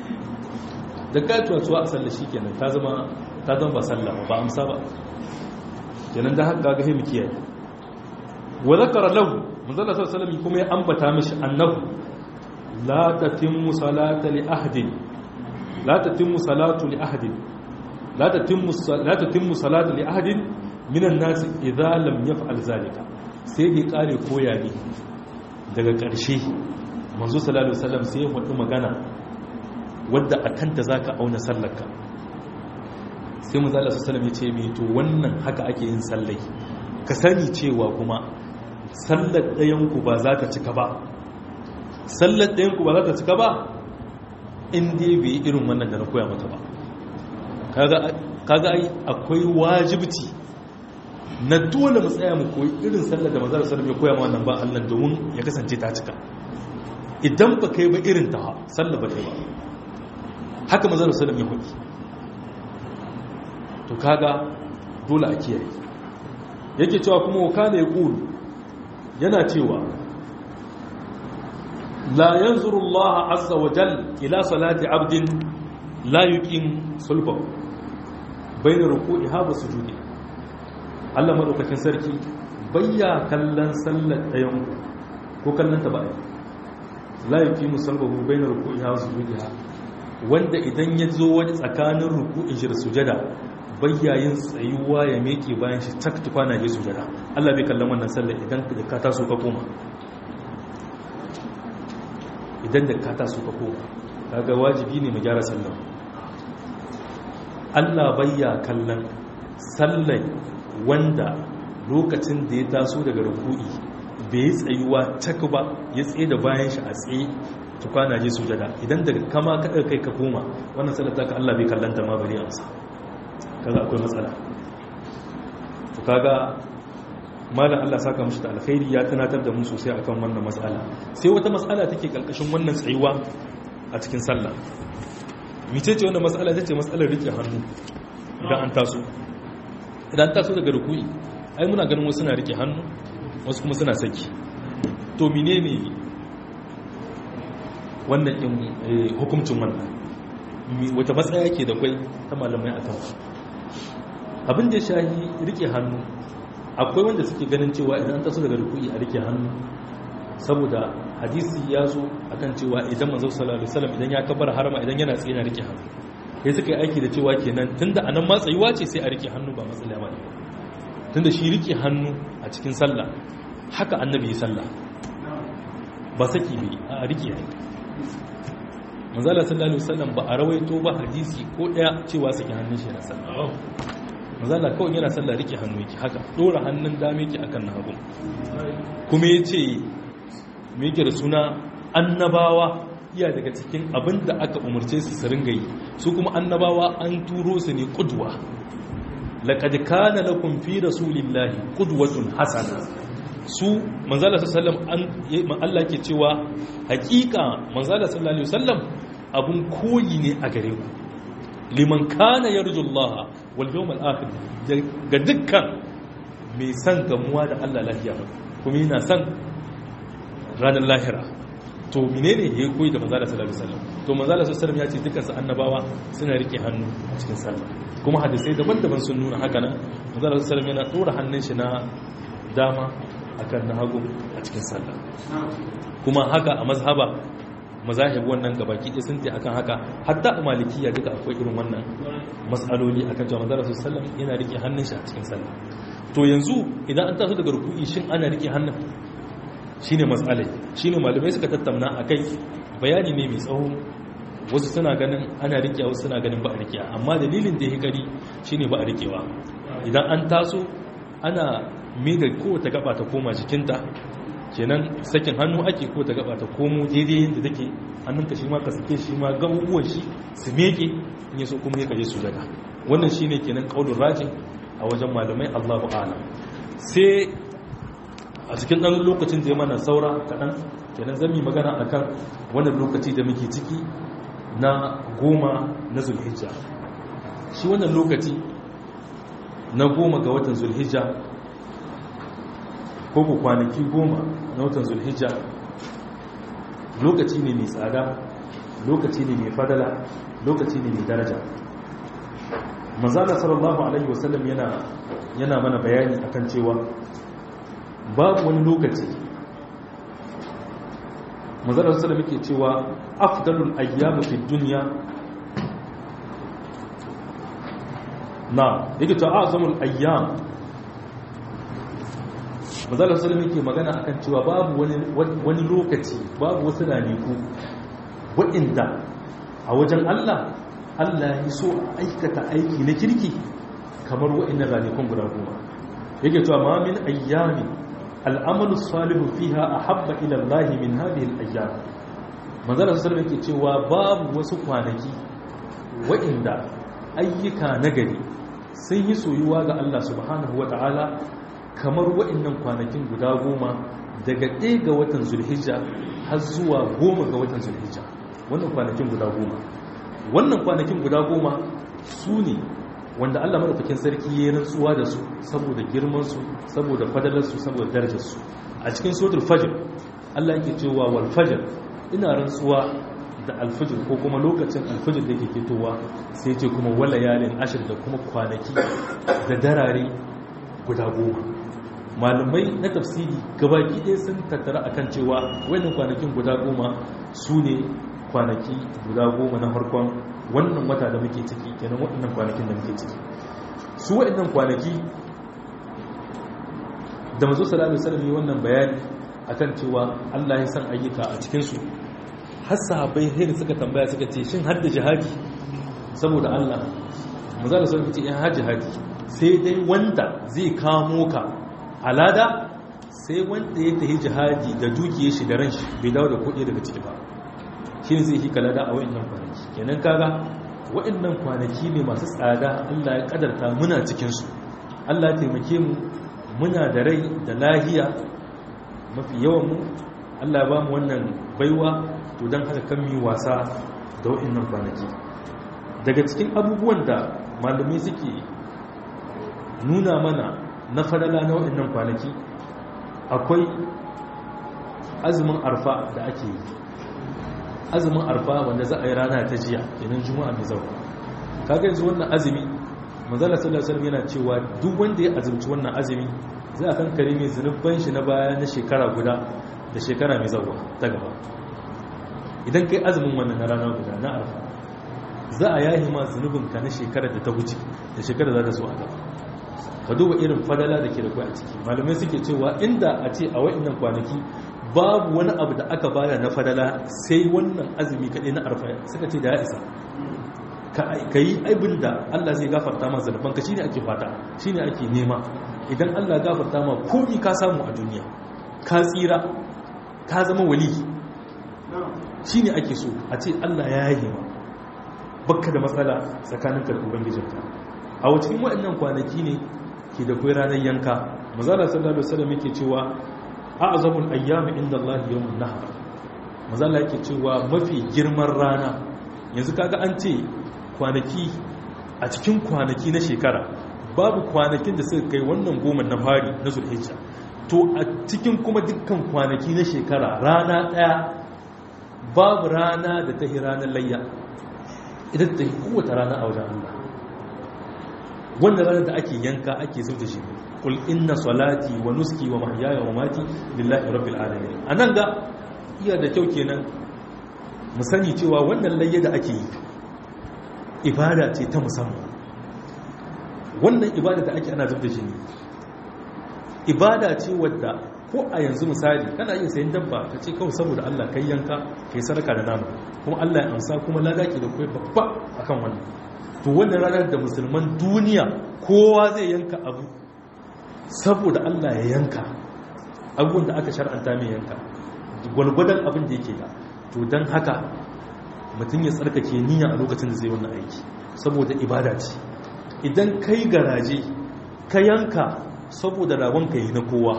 da ka yi cuwa-cuwa a sallar shikenan ta zama ta zama ba sallah ba amsa ba kenan da haka ga mu kiyaye wa zakara lahu manzala sallallahu alaihi kuma ya ambata mishi annahu la tatimmu salata li ahadin la tatimmu salatu li ahadin la tatimmu la tatimmu salatu li ahadin minan nas idza lam yaf'al zalika sai dai kare koya ne daga ƙarshe manzo sallallahu alaihi wasallam sai ya faɗi magana wadda akan ta zaka auna sallarka sai mu zala sallam ya ce mai to wannan haka ake yin sallai ka sani cewa kuma sallar ɗayanku ba za ta cika ba sallar ɗayanku ba za ta cika ba in dai bai yi irin wannan da na koya mata ba kaga ai akwai wajibci na dole mu tsaya mu koyi irin sallar da manzara sallam ya koya ma wannan ba Allah domin ya kasance ta cika idan ba kai ba irin ta sallar ba kai ba haka manzara sallam ya hoki to kaga dole a kiyaye yake cewa kuma wakana ya kulu yana cewa la yanzuru Allah azza wa jal ila salati abdin la yuqim sulbahu bayna ruku'iha wa sujudi Allah madaukakin sarki bayya kallon sallar ɗayan ko kallon ta ba la yuqim sulbahu bayna ruku'iha wa sujudiha wanda idan ya zo wani tsakanin ruku'in shi da sujada bayyayin tsayuwa ya meke bayan shi tak tukwana je sujada Allah bai kallon wannan sallar idan ka taso ka koma idan da ka taso ka koma kaga wajibi ne mu gyara sallar Allah bayya kallon sallar wanda lokacin da ya taso daga ruku'i bai yi tsayuwa tak ba ya tsaye da bayan shi a tsaye tukwana je sujada idan daga kama ka kai ka koma wannan sallar ta ka Allah bai kallanta ma bari amsa kaga akwai matsala to kaga malam Allah saka mishi da alkhairi ya tunatar da mu sosai akan wannan matsala sai wata matsala take kalkashin wannan tsayuwa a cikin sallah mice ce wannan matsala tace matsalar rike hannu idan an taso idan taso daga ruku'i ai muna ganin wasu suna rike hannu wasu kuma suna saki to menene wannan in hukuncin wannan wata matsaya ke da kwai ta malamai a kan abin da shahi rike hannu akwai wanda suke ganin cewa idan taso daga rukuni a rike hannu saboda hadisi ya zo akan cewa idan manzo sallallahu alaihi wasallam idan ya kabbara harama idan yana tsaye na rike hannu sai suka yi aiki da cewa kenan tunda anan ma tsayuwa ce sai a rike hannu ba matsala ba ne tunda shi rike hannu a cikin sallah haka annabi ya sallah ba saki bai a rike hannu manzo sallallahu alaihi wasallam ba a rawaito ba hadisi ko daya cewa saki hannun shi na sallah mazala kawai yana sallah rike hannu yake haka dora hannun dame yake akan na hagu kuma ya ce yake da suna annabawa iya daga cikin abin da aka umarce su su ringa yi su kuma annabawa an turo su ne kudwa laqad kana lakum fi rasulillahi qudwatun hasana su manzala sallallahu alaihi wasallam Allah ke cewa hakika manzala sallallahu alaihi wasallam abun koyi ne a gare ku liman kana yarjullaha wal yawmal akhir ga dukkan mai san gamuwa da Allah lafiya kuma yana san ranar lahira to menene ya koyi da manzala sallallahu alaihi wasallam to manzala sallallahu alaihi wasallam ya ce dukkan su annabawa suna rike hannu a cikin sallah kuma hadisai daban-daban sun nuna haka nan manzala sallallahu alaihi wasallam yana dora hannun shi na dama akan na hagu a cikin sallah kuma haka a mazhaba mazahib wannan gabaki ɗaya sun ce akan haka hatta a malikiya duka akwai irin wannan matsaloli akan cewa manzara su sallam yana rike hannun shi a cikin sallah to yanzu idan an taso daga ruku'i shin ana rike hannun shine matsalai shine malamai suka tattauna akai bayani ne mai tsawo wasu suna ganin ana rike wasu suna ganin ba a rike amma dalilin da ya gari shine ba a rikewa idan an taso ana mai da kowace gaba ta koma jikinta kenan sakin hannu ake ko ta gaba ta komo daidai yadda take hannunka shi ma ka sake shi ma gabubuwan shi su meke in yaso kuma ya kaje su daga wannan shine kenan kaulin rajin a wajen malamai Allahu a'lam sai a cikin dan lokacin da ya mana saura kadan kenan zan yi magana akan wannan lokaci da muke ciki na goma na zulhijja shi wannan lokaci na goma ga watan zulhijja ko ku kwanaki goma na watan zulhijja lokaci ne mai tsada lokaci ne mai fadala lokaci ne mai daraja manzana sallallahu alaihi wasallam yana yana mana bayani akan cewa babu wani lokaci manzana sallallahu yake cewa afdalul ayyamu fid dunya na yake ta azamul ayyam mazalar salim yake magana akan cewa babu wani lokaci babu wasu raniku waɗanda a wajen Allah Allah ya so aikata aiki na kirki kamar wa'annan ranakun guda goma yake cewa ma min ayyami al'amalu salihu fiha ahabba ila Allah min hadhihi al-ayyam manzara sallallahu alaihi yake cewa babu wasu kwanaki wa'inda ayyuka nagari sun yi soyuwa ga Allah subhanahu wata'ala kamar wa'annan kwanakin guda goma daga ɗaya ga watan zulhijja har zuwa goma ga watan zulhijja wannan kwanakin guda goma wannan kwanakin guda goma su ne wanda Allah madaukakin sarki ya rantsuwa da su saboda girmansu saboda fadalarsu saboda darajarsu a cikin suratul fajr Allah yake cewa wal fajr ina rantsuwa da alfajir ko kuma lokacin alfajir da ke fitowa sai ce kuma wala yalin ashir da kuma kwanaki da darare guda goma malamai na tafsiri gabaki ɗaya sun tattara akan cewa wannan kwanakin guda goma su ne kwanaki guda goma na farkon wannan wata da muke ciki kenan waɗannan kwanakin da muke ciki su waɗannan kwanaki da mazo sallallahu alaihi wasallam wannan bayani akan cewa Allah ya san ayyuka a cikin su har sahabbai sai suka tambaya suka ce shin har da jihadi saboda Allah maza da sun ce in har jihadi sai dai wanda zai kamo ka alada sai wanda ya tafi jihadi da dukiyar shi da ran shi bai dawo da kuɗi daga ciki ba shi ne zai yi kalada a wa'annan kwanaki kenan kaga wa'annan kwanaki ne masu tsada Allah ya kadarta muna cikin su Allah ya taimake mu muna da rai da lahiya mafi yawan mu Allah ya ba mu wannan baiwa to don haka kan mi wasa da wa'annan kwanaki daga cikin abubuwan da malamai suke nuna mana na fadala na wa'annan kwanaki akwai azumin arfa da ake yi azumin arfa wanda za a yi rana ta jiya yanin juma'a mai zauka kaga yanzu wannan azumi manzala sallallahu alaihi yana cewa duk wanda ya azumci wannan azumi za a kankare mai zunubban shi na baya na shekara guda da shekara mai zauwa ta gaba idan kai azumin wannan na rana guda na arfa za a yahi ma zunubinka na shekarar da ta wuce da shekarar za ta so a gaba ka duba irin fadala da ke da kwai a ciki malamai suke cewa inda a ce a wa'annan kwanaki babu wani abu da aka bada na fadala sai wannan azumi kaɗai na arfa suka ce da ya isa ka yi abin da allah zai gafarta ma zanubanka shine ake fata shine ake nema idan allah gafarta ma komi ka samu a duniya ka tsira ka zama wali shi ne ake so a ce Allah ya yi ma bakka da matsala tsakanin da ubangijinka a cikin waɗannan kwanaki ne ke da kai ranar yanka mazala sallallahu alaihi wasallam yake cewa a'zamul ayyami inda Allah yawmun nahar mazala yake cewa mafi girman rana yanzu kaga an ce kwanaki a cikin kwanaki na shekara babu kwanakin da suka kai wannan goma na fari na zulhijja to a cikin kuma dukkan kwanaki na shekara rana ɗaya babu rana da ta yi ranar layya idan ta yi kowace rana a wajen Allah wannan ranar da ake yanka ake zauta shi kul inna salati wa nuski wa mahyaya wa mati lillahi rabbil alamin anan ga iya da kyau kenan mu sani cewa wannan layya da ake yi ibada ce ta musamman wannan ibada da ake ana zauta shi ne ibada ce wadda ko a yanzu misali kana iya sayan dabba ka ce kawai saboda Allah kai yanka kai sadaka da nama kuma Allah ya amsa kuma lada ke da kai babba akan wannan to wannan ranar da musulman duniya kowa zai yanka abu saboda Allah ya yanka abubuwan da aka shar'anta mai yanka gwalgwadon abin da yake da to don haka mutum ya tsarkake niyya a lokacin da zai wannan aiki saboda ibada ce idan kai garaje ka yanka saboda ragon ka yi na kowa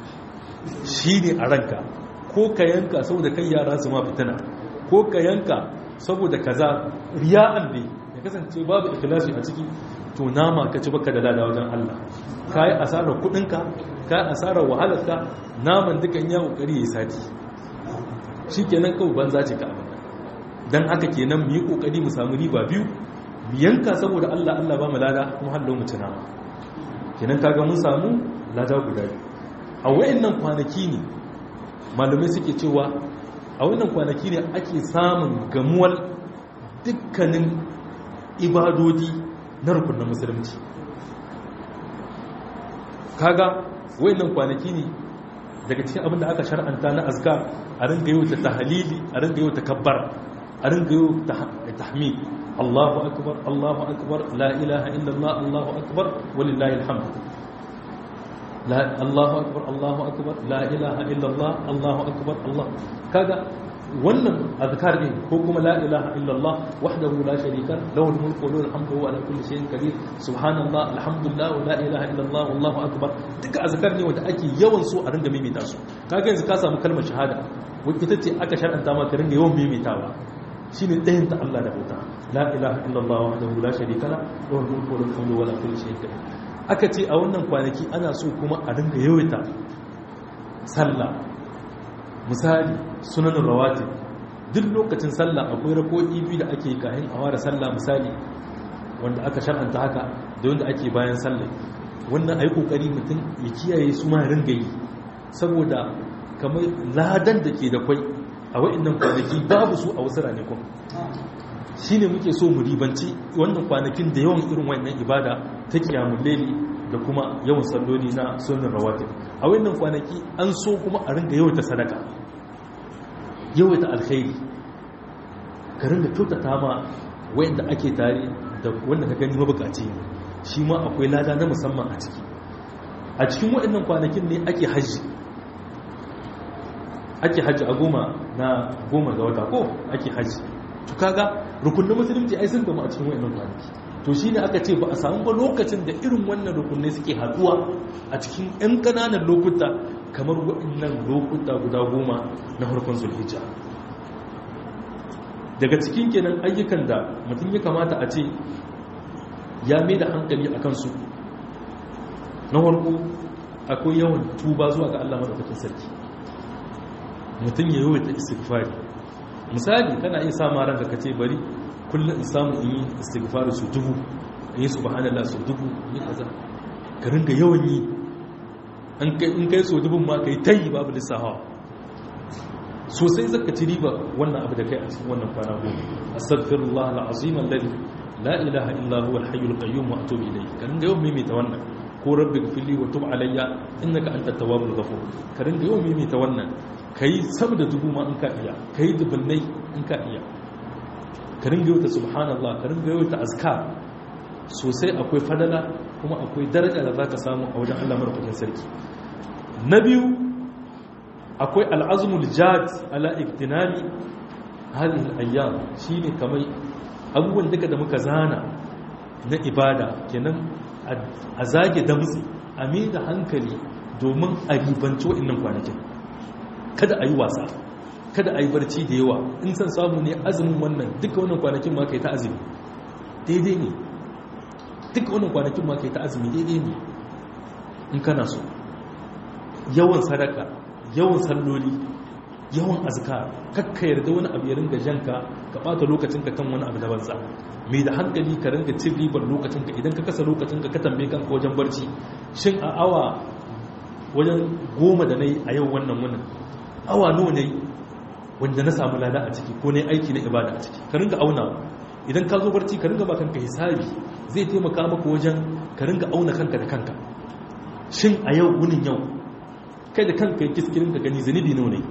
shi ne a ranka ko ka yanka saboda kai yara su ma fitina ko ka yanka saboda kaza riya'an ne ya kasance babu ikhlasi a ciki to nama ka ci baka da lada wajen Allah ka yi asarar kudinka ka yi asarar wahalarka naman dukan ya kokari ya sati shi kenan kawai banza ce ka abin don haka kenan mu yi kokari mu samu riba biyu mu yanka saboda Allah Allah ba mu lada kuma hallo mu ci nama kenan kaga mun samu lada guda biyu a wayannan kwanaki ne malamai suke cewa a wannan kwanaki ne ake samun gamuwar dukkanin ibadodi na rukunin musulunci kaga wayannan kwanaki ne daga cikin abin da aka shar'anta na azkar a ringa yau ta tahalili a ringa yau ta kabbara a ringa yi tahmid Allahu akbar Allahu akbar la ilaha illallah Allahu akbar walillahi alhamd la Allahu akbar Allahu akbar la ilaha illallah Allahu akbar Allah kaga wannan azkar din ko kuma la ilaha illallah wahdahu la sharika lahu al-mulku wa lahu al-hamdu wa ala kulli shay'in qadir subhanallah alhamdulillah wa la ilaha illallah wallahu akbar duka azkar ne wanda ake yawan so a ringa maimaita su kaga yanzu ka samu kalmar shahada wai ita ce aka shar'anta ma ka ringa yawan maimaitawa shine ɗayan ta Allah da bauta la ilaha illallah wahdahu la sharika lahu lahu al-mulku wa lahu al-hamdu wa ala kulli shay'in qadir aka ce a wannan kwanaki ana so kuma a ringa yawaita sallah misali sunanin rawati duk lokacin sallah akwai rako'i biyu da ake kayan a ware sallah misali wanda aka shar'anta haka da wanda ake bayan sallah wannan ayi kokari mutum ya kiyaye su ma ringa yi saboda kamar ladan da ke da kwai a wa'annan kwanaki babu su a wasu ranakun shine muke so mu ribanci wannan kwanakin da yawan irin wannan ibada ta kiyamul laili da kuma yawan salloli na sunan rawatib a wannan kwanaki an so kuma a ringa yawaita sadaka yawaita alkhairi ka ringa kyautata ma wayanda ake tare da wanda ka gani mabukaci ne shi ma akwai lada na musamman a ciki a cikin waɗannan kwanakin ne ake hajji ake hajji a goma na goma ga wata ko ake hajji to kaga rukunin musulunci ai sun gama a cikin waɗannan kwanaki to shi ne aka ce ba a samu ba lokacin da irin wannan rukunai suke haduwa a cikin 'yan ƙananan lokuta kamar waɗannan lokuta guda goma na harkon zulhijja daga cikin kenan ayyukan da mutum ya kamata a ce ya mai da hankali a kansu na harko akwai yawan tuba zuwa ga allah maɗaukakin sarki mutum ya yawaita istighfari misali kana iya sama ranka ka ce bari kullum in samu in yi istighfar su dubu in yi subhanallah su dubu in yi kaza ka ringa yawan yi in kai so dubun ma kai tayi babu lissahawa sosai zaka ci riba wannan abu da kai a cikin wannan kwana goma astaghfirullah alazim alladhi la ilaha illa huwa alhayyul qayyum wa atubu ilayhi ka ringa yawan mimita wannan ko rabbi gfirli wa tub alayya innaka antat tawwabur ghafur ka ringa yawan mimita wannan kai sama da dubu ma in ka iya kai dubunnai in ka iya ka ringa yauta subhanallah ka ringa yauta azkar sosai akwai fadala kuma akwai daraja da zaka samu a wajen Allah madaukakin sarki na biyu akwai al'azmul jad ala iktinami hadhihi al-ayyam shine kamar abubuwan duka da muka zana na ibada kenan a zage damtsi a mai da hankali domin a ribanci wa'annan kwanakin kada a yi wasa kada a yi barci da yawa in san samu ne azumin wannan duka wannan kwanakin ma kai ta azumi daidai ne duka wannan kwanakin ma kai ta azumi daidai ne in kana so yawan sadaka yawan salloli yawan azkar kakka yarda wani abu ya ringa janka ka bata lokacinka kan wani abu da banza mai da hankali ka ringa cin ribar lokacinka idan ka kasa lokacinka ka tambaye kanka wajen barci shin a awa wajen goma da na yi a yau wannan wannan awa nawa ne wanda na samu lada a ciki ko ne aiki na ibada a ciki ka ringa auna idan ka zo barci ka ringa ba kanka hisabi zai taimaka maka wajen ka ringa auna kanka da kanka shin a yau wunin yau kai da kanka yi kiskirin ka gani zanibi nawa ne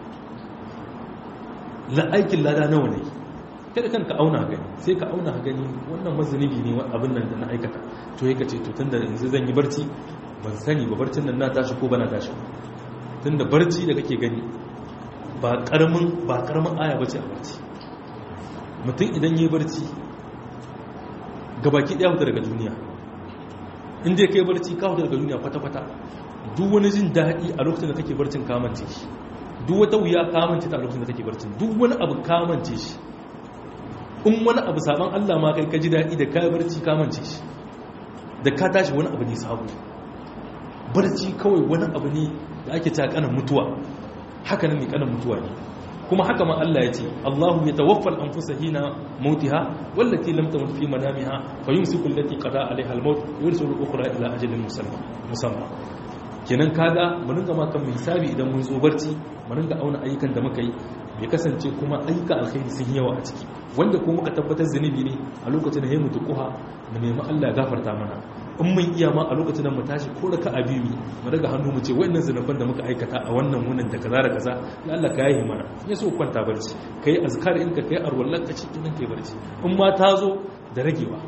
la aikin lada nawa ne kai da kanka auna gani sai ka auna gani wannan mazanibi ne abin nan da na aikata to ya ce to tun da yanzu zan yi barci ban sani ba barcin nan na tashi ko bana tashi tun da barci da kake gani ba karamin ba karamin aya bace a barci mutum idan yi barci gabaki daya huta daga duniya inda ya kai barci ka huta daga duniya kwata-kwata duk wani jin daɗi a lokacin da kake barcin kamance shi duk wata wuya kamance ta a lokacin da kake barcin duk wani abu kamance shi in wani abu saban Allah ma kai ka ji daɗi da kayan barci kamance shi da ka tashi wani abu ne sabu barci kawai wani abu ne da ake ta kanan mutuwa haka nan ne kanan mutuwa ne kuma haka ma Allah ya ce Allahu ya tawaffal anfusa hina mautiha wallati lam tamut fi manamiha fa yumsiku allati qada alaiha al-maut yursilu al-ukhra ila ajalin musamma musamma kenan kaga mu ringa ma kan hisabi idan mun zo barci mu ringa auna ayyukan da muka yi bai kasance kuma ayyuka alkhairi sun yawa a ciki wanda kuma muka tabbatar zunubi ne a lokacin da ya mutu kuha mu nemi Allah ya gafarta mana in mun iya ma a lokacin da mu tashi ko da ka abi mu mu daga hannu mu ce wayannan zinuban da muka aikata a wannan wunin da kaza da kaza ya Allah ka yi mana ya so kwanta barci kai azkar in ka kai arwallan ka cikin nan kai barci in ma ta zo da ragewa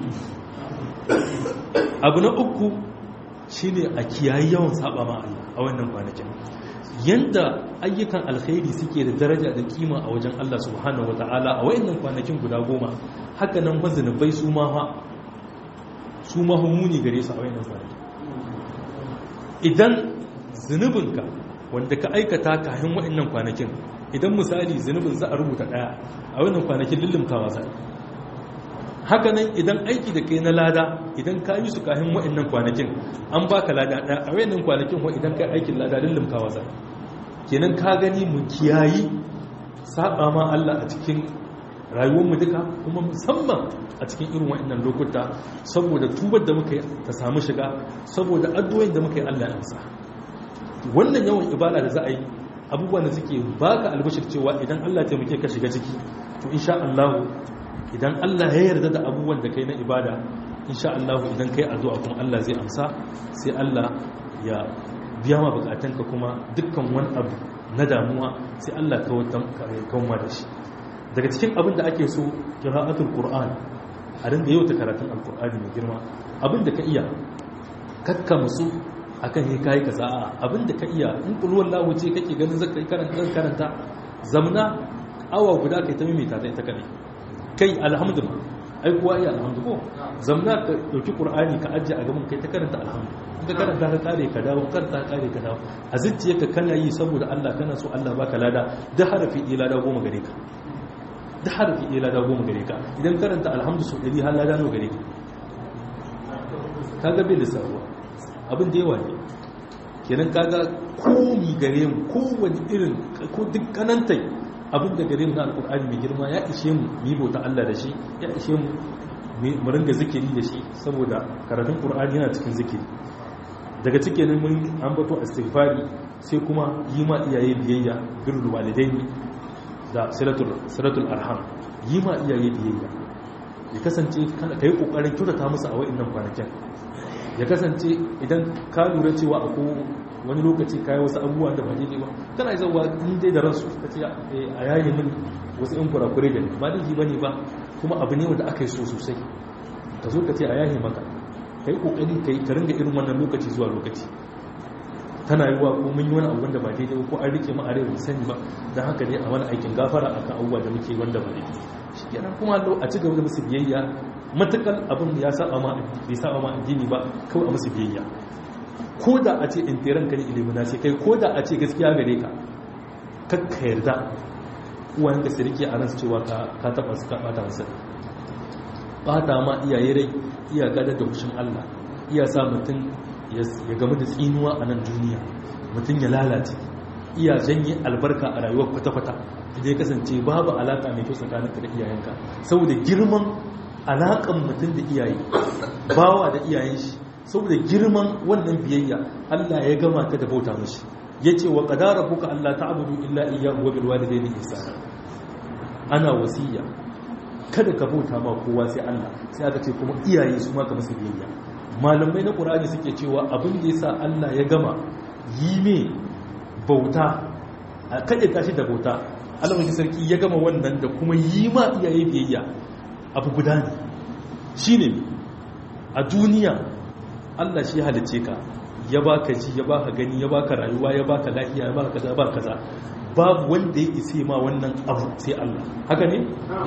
abu na uku shine a kiyayi yawan saba ma Allah a wannan kwanakin yanda ayyukan alkhairi suke da daraja da kima a wajen Allah subhanahu wataala a wayannan kwanakin guda goma haka nan mazinubai su ma su mahimuni gare su a wayannan kwanakin idan zunubinka wanda ka aikata kayan wayannan kwanakin idan misali zunubin za a rubuta daya a wayannan kwanakin lullumkawa sai haka nan idan aiki da kai na lada idan ka yi su kayan wayannan kwanakin an baka lada daya a wayannan kwanakin wa idan kai aikin lada lullumkawa sai kenan ka gani mu kiyayi saba ma Allah a cikin rayuwarmu duka kuma musamman a cikin irin wa'annan lokuta saboda tubar da muka yi ta samu shiga saboda addu'o'in da muka yi Allah ya amsa wannan yawan ibada da za a yi abubuwan da suke baka albashir cewa idan Allah ya taimake ka shiga ciki to insha Allah idan Allah ya yarda da abubuwan da kai na ibada insha Allah idan kai addu'a kuma Allah zai amsa sai Allah ya biya ma bukatanka kuma dukkan wani abu na damuwa sai Allah kawar da shi daga cikin abin da ake so qira'atul qur'an a rinda yau ta karatun alqur'ani mai girma abin da ka iya kakka musu akan yi kai kaza abin da ka iya in kulwar lahu ce kake ganin zaka yi karanta karanta zamna awa guda kai ta mimita ta ita kadai kai alhamdulillah ai kuwa iya alhamdulillah zamna ka dauki qur'ani ka ajje a gaban kai ta karanta alhamdulillah ka karanta ka kare ka dawo karanta ka kare ka dawo a zuciyarka kana yi saboda Allah kana so Allah baka lada da harafi ɗaya lada goma gare ka da harafi ɗaya lada goma gare ka idan karanta alhamdu sau ɗari har lada nawa gare ka kaga bai lissarwa abin da yawa ne kenan kaga komi gare mu kowane irin ko duk kanantai abin da gare mu na alkur'ani mai girma ya ishe mu mu yi bauta Allah da shi ya ishe mu mu ringa zikiri da shi saboda karatun qur'ani yana cikin zikiri daga cikin mun ambato istighfari sai kuma yi ma iyaye biyayya birrul walidaini da silatul arham yi ma iyaye biyayya ya kasance ka yi kokarin kyautata musu a wa'annan kwanakin ya kasance idan ka lura cewa a wani lokaci kayi wasu abubuwa da ba daidai ba kana yi zauwa in dai da ransu ka ce a yayi min wasu yan kurakure da ba daidai ba ne ba kuma abu ne wanda aka yi so sosai ka zo ka ce a yayi maka ka yi kokari ka yi ka ringa irin wannan lokaci zuwa lokaci tana yi wa ko mun yi wani abu wanda ba daidai ba ko an rike mu a rai sani ba don haka ne a wani aikin gafara akan abubuwa da muke wanda ba daidai shi kenan kuma a ci gaba da musu biyayya matakal abin ya saba ma bai saba ma addini ba kawai a musu biyayya ko da a ce in teran ka ne ilimina ce kai ko da a ce gaskiya gare ka kakka yarda uwan ka sirki a ransu cewa ka taba su ka bata masa bata ma iyaye rai iya gadar da kushin Allah iya sa mutum ya gamu da tsinuwa a nan duniya mutum ya lalace iya janye albarka a rayuwar kwata-kwata da ya kasance babu alaka mai kyau tsakaninka da iyayenka saboda girman alakan mutum da iyaye bawa da iyayen shi saboda girman wannan biyayya Allah ya gama ka da bauta mashi yace wa qadara buka Allah ta'budu illa iyyahu wa bil walidayni ihsana ana wasiya kada ka bauta ma kowa sai Allah sai aka ce kuma iyaye su ma ka musu biyayya malamai na Qur'ani suke cewa abin da yasa Allah ya gama yi me bauta a kaɗe tashi da bauta Allah mai sarki ya gama wannan da kuma yi ma iyaye biyayya abu guda ne shine a duniya Allah shi halice ka ya baka ji ya baka gani ya baka rayuwa ya baka lafiya ya baka kaza ba kaza babu wanda ya ise ma wannan abu sai Allah haka ne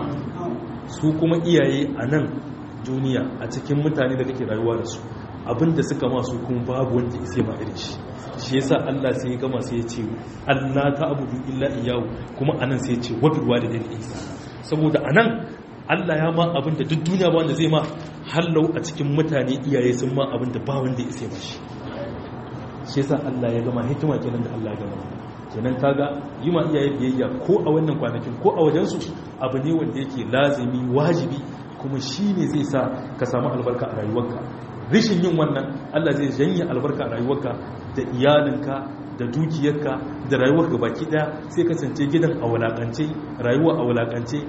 su kuma iyaye a nan duniya a cikin mutane da kake rayuwa da su abinda suka ma su kuma babu wanda ise ma irin shi shi yasa Allah sai ya gama sai ya ce Allah ta abudu illa iyyahu kuma anan sai ya ce wa bil walidayni ihsana saboda anan Allah ya ma abin da duk duniya ba wanda zai ma hallau a cikin mutane iyaye sun ma abin da ba wanda ya sai mashi shi yasa Allah ya gama hikima kenan da Allah ya gama kenan kaga yi ma iyaye biyayya ko a wannan kwanakin ko a wajen su abu ne wanda yake lazimi wajibi kuma shine zai sa ka samu albarka a rayuwarka rishin yin wannan Allah zai janye albarka a rayuwarka da iyalinka da dukiyarka da rayuwarka baki daya sai kasance gidan a wulakance rayuwa a wulakance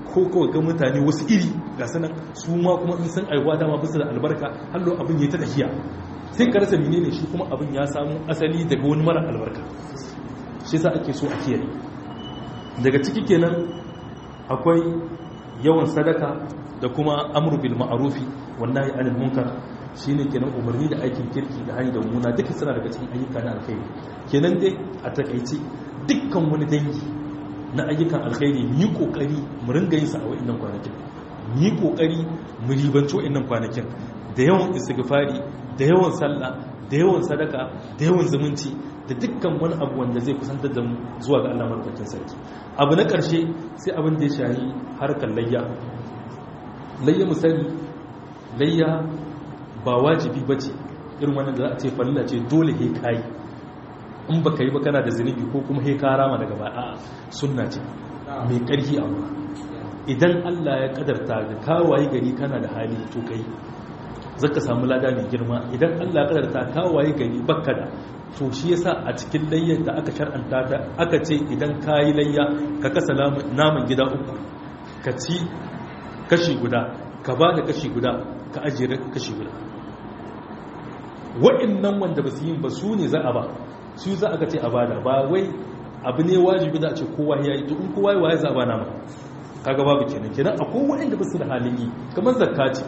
ko kawai ga mutane wasu iri ga sanan su ma kuma in san aiwa dama bisa da albarka hallo abin ya ta tafiya sai ka rasa menene shi kuma abin ya samu asali daga wani mara albarka shi sa ake so a kiyaye daga ciki kenan akwai yawan sadaka da kuma amru bil ma'rufi wallahi anil munkar shine kenan umarni da aikin kirki da hanyar da muna duka suna daga cikin ayyuka na alkhairi kenan dai a takaice dukkan wani dangi na ayyukan alkhairi mu yi kokari mu ringa yin sa a wa'annan kwanakin mu yi kokari mu ribanci wa'annan kwanakin da yawan istighfari da yawan sallah da yawan sadaka da yawan zumunci da dukkan wani abu wanda zai kusantar da mu zuwa ga Allah madaukakin sarki abu na ƙarshe sai abin da ya shahi harkar layya layya misali layya ba wajibi ba ce irin wannan da za a ce falila ce dole he kayi in ba ka yi ba kana da zunubi ko kuma he ka rama daga ba'a sunna ce mai ƙarfi a ruwa idan Allah ya kadarta da kawaye gari kana da hali to kai zaka samu lada mai girma idan Allah ya kadarta kawaye gari bakka da to shi yasa a cikin layyar da aka shar'anta ta aka ce idan kayi layya ka kasa naman gida uku ka ci kashi guda ka ba da kashi guda ka ajiye kashi guda wa'annan wanda ba su yin ba su ne za a ba su za a ga ce a bada ba wai abu ne wajibi da a ce kowa ya yi to in kowa ya za a ba nama kaga babu kenan kenan akwai wa'anda ba su da halin yi kamar zakka ce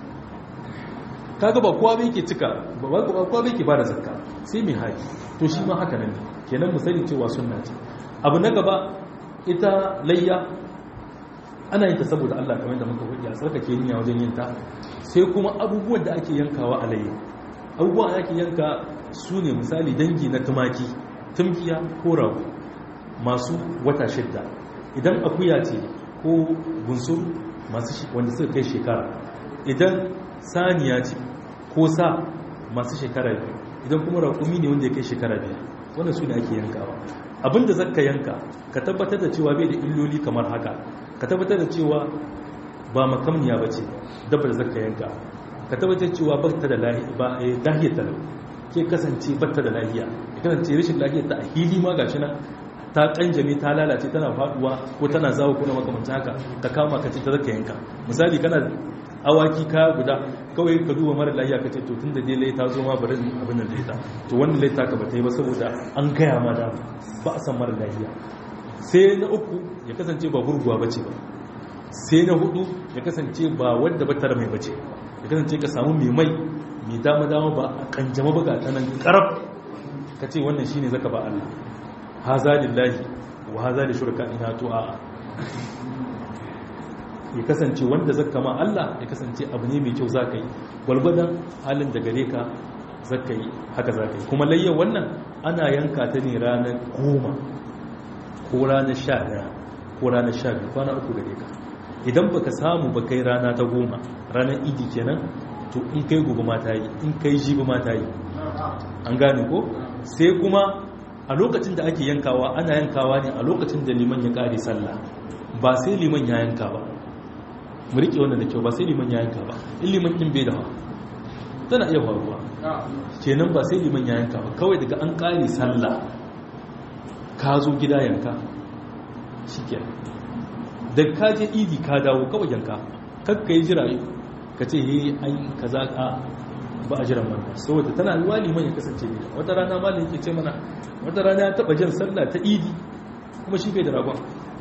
kaga ba kowa bai ke cika ba kowa bai ke bada zakka sai mai haƙi to shi ma haka nan kenan mu sani cewa sunna ce abu na gaba ita layya ana yin ta saboda Allah kamar da muka hudu a tsarkake niyya wajen yin ta sai kuma abubuwan da ake yankawa a layya abubuwan da ake yanka su ne misali dangi na tumaki tumkiya ko rago masu wata shidda idan akuya ce ko bunsur masu wanda suka kai shekara idan saniya ce ko sa masu shekara biyu idan kuma raƙumi ne wanda ya kai shekara biyu wannan su ne ake yankawa abinda zaka yanka ka tabbatar da cewa bai da illoli kamar haka ka tabbatar da cewa ba makamniya ba ce dabba da zaka yanka ka tabbatar cewa ba ta da lahiyar ta ke kasance ba ta da lahiya ya kasance rashin lahiyar ta a hili ma gashi nan ta kanjame ta lalace tana faduwa ko tana zawo ko na makamancin haka ta kama ka ce ta zaka yanka misali kana awaki kaya guda kawai ka duba mara lahiya ka ce to tun da dai ta zo ma bari abin da laita to wannan laita ka bata yi ba saboda an gaya ma da ba a san mara lahiya sai na uku ya kasance ba gurguwa bace ba sai na hudu ya kasance ba wadda ba tara mai bace ya kasance ka samu mai mai mai dama dama ba a kanjama ba ga ta nan karab ka ce wannan shine zaka ba Allah haza lillahi wa haza li shuraka ina to a'a ya kasance wanda zaka ma Allah ya kasance abu ne mai kyau zaka yi gwalgwadon halin da gare ka zaka yi haka zaka yi kuma layyan wannan ana yanka ta ne ranar goma ko ranar sha daya ko ranar sha biyu kwana uku gare ka idan baka samu ba kai rana ta goma ranar idi kenan to in kai gobe ma ta yi in kai jibi ma ta yi an gane ko sai kuma a lokacin da ake yankawa ana yankawa ne a lokacin da liman ya kare sallah ba sai liman ya yanka ba mu riƙe wannan da kyau ba sai liman ya yanka ba in liman ɗin bai da hawa tana iya faruwa kenan ba sai liman ya yanka ba kawai daga an ƙare sallah ka zo gida yanka shi ke da ka je idi ka dawo kawai yanka kakka yi jira ka ce he an ka za ka ba a jiran wannan saboda tana yi liman ya kasance ne wata rana malin yake ce mana wata rana ya taɓa jan sallah ta idi kuma shi bai da ragon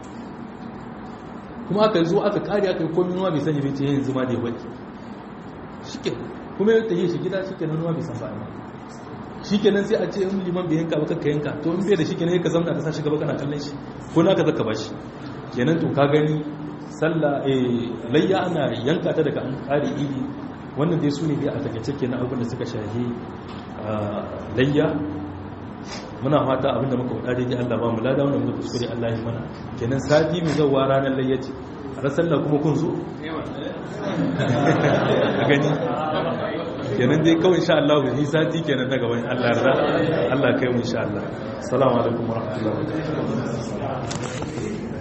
kuma aka zo aka kare aka yi komi nuwa bai sanya bai ce yanzu ma da ya waki shike kuma ya tafiye shi gida shike nan nuwa bai san ba'a shike nan sai a ce in liman bai yanka ba kakka yanka to in bai da shike ne ka zamna ka sa shi gaba kana kallon shi ko naka zaka bashi kenan to ka gani sallah eh layya ana yanka ta daga an kare idi wannan dai su ne dai a takaice kenan abubuwan da suka shahi layya muna fata abinda muka faɗa daidai Allah ba mu lada wannan muka kuskure Allah ya mana kenan sati mai zawa ranar layyaci a sallah kuma kun zo a gani kenan dai kawai insha Allah ni sati kenan daga wani Allah yarda Allah kai mu insha Allah assalamu alaikum warahmatullahi wabarakatuh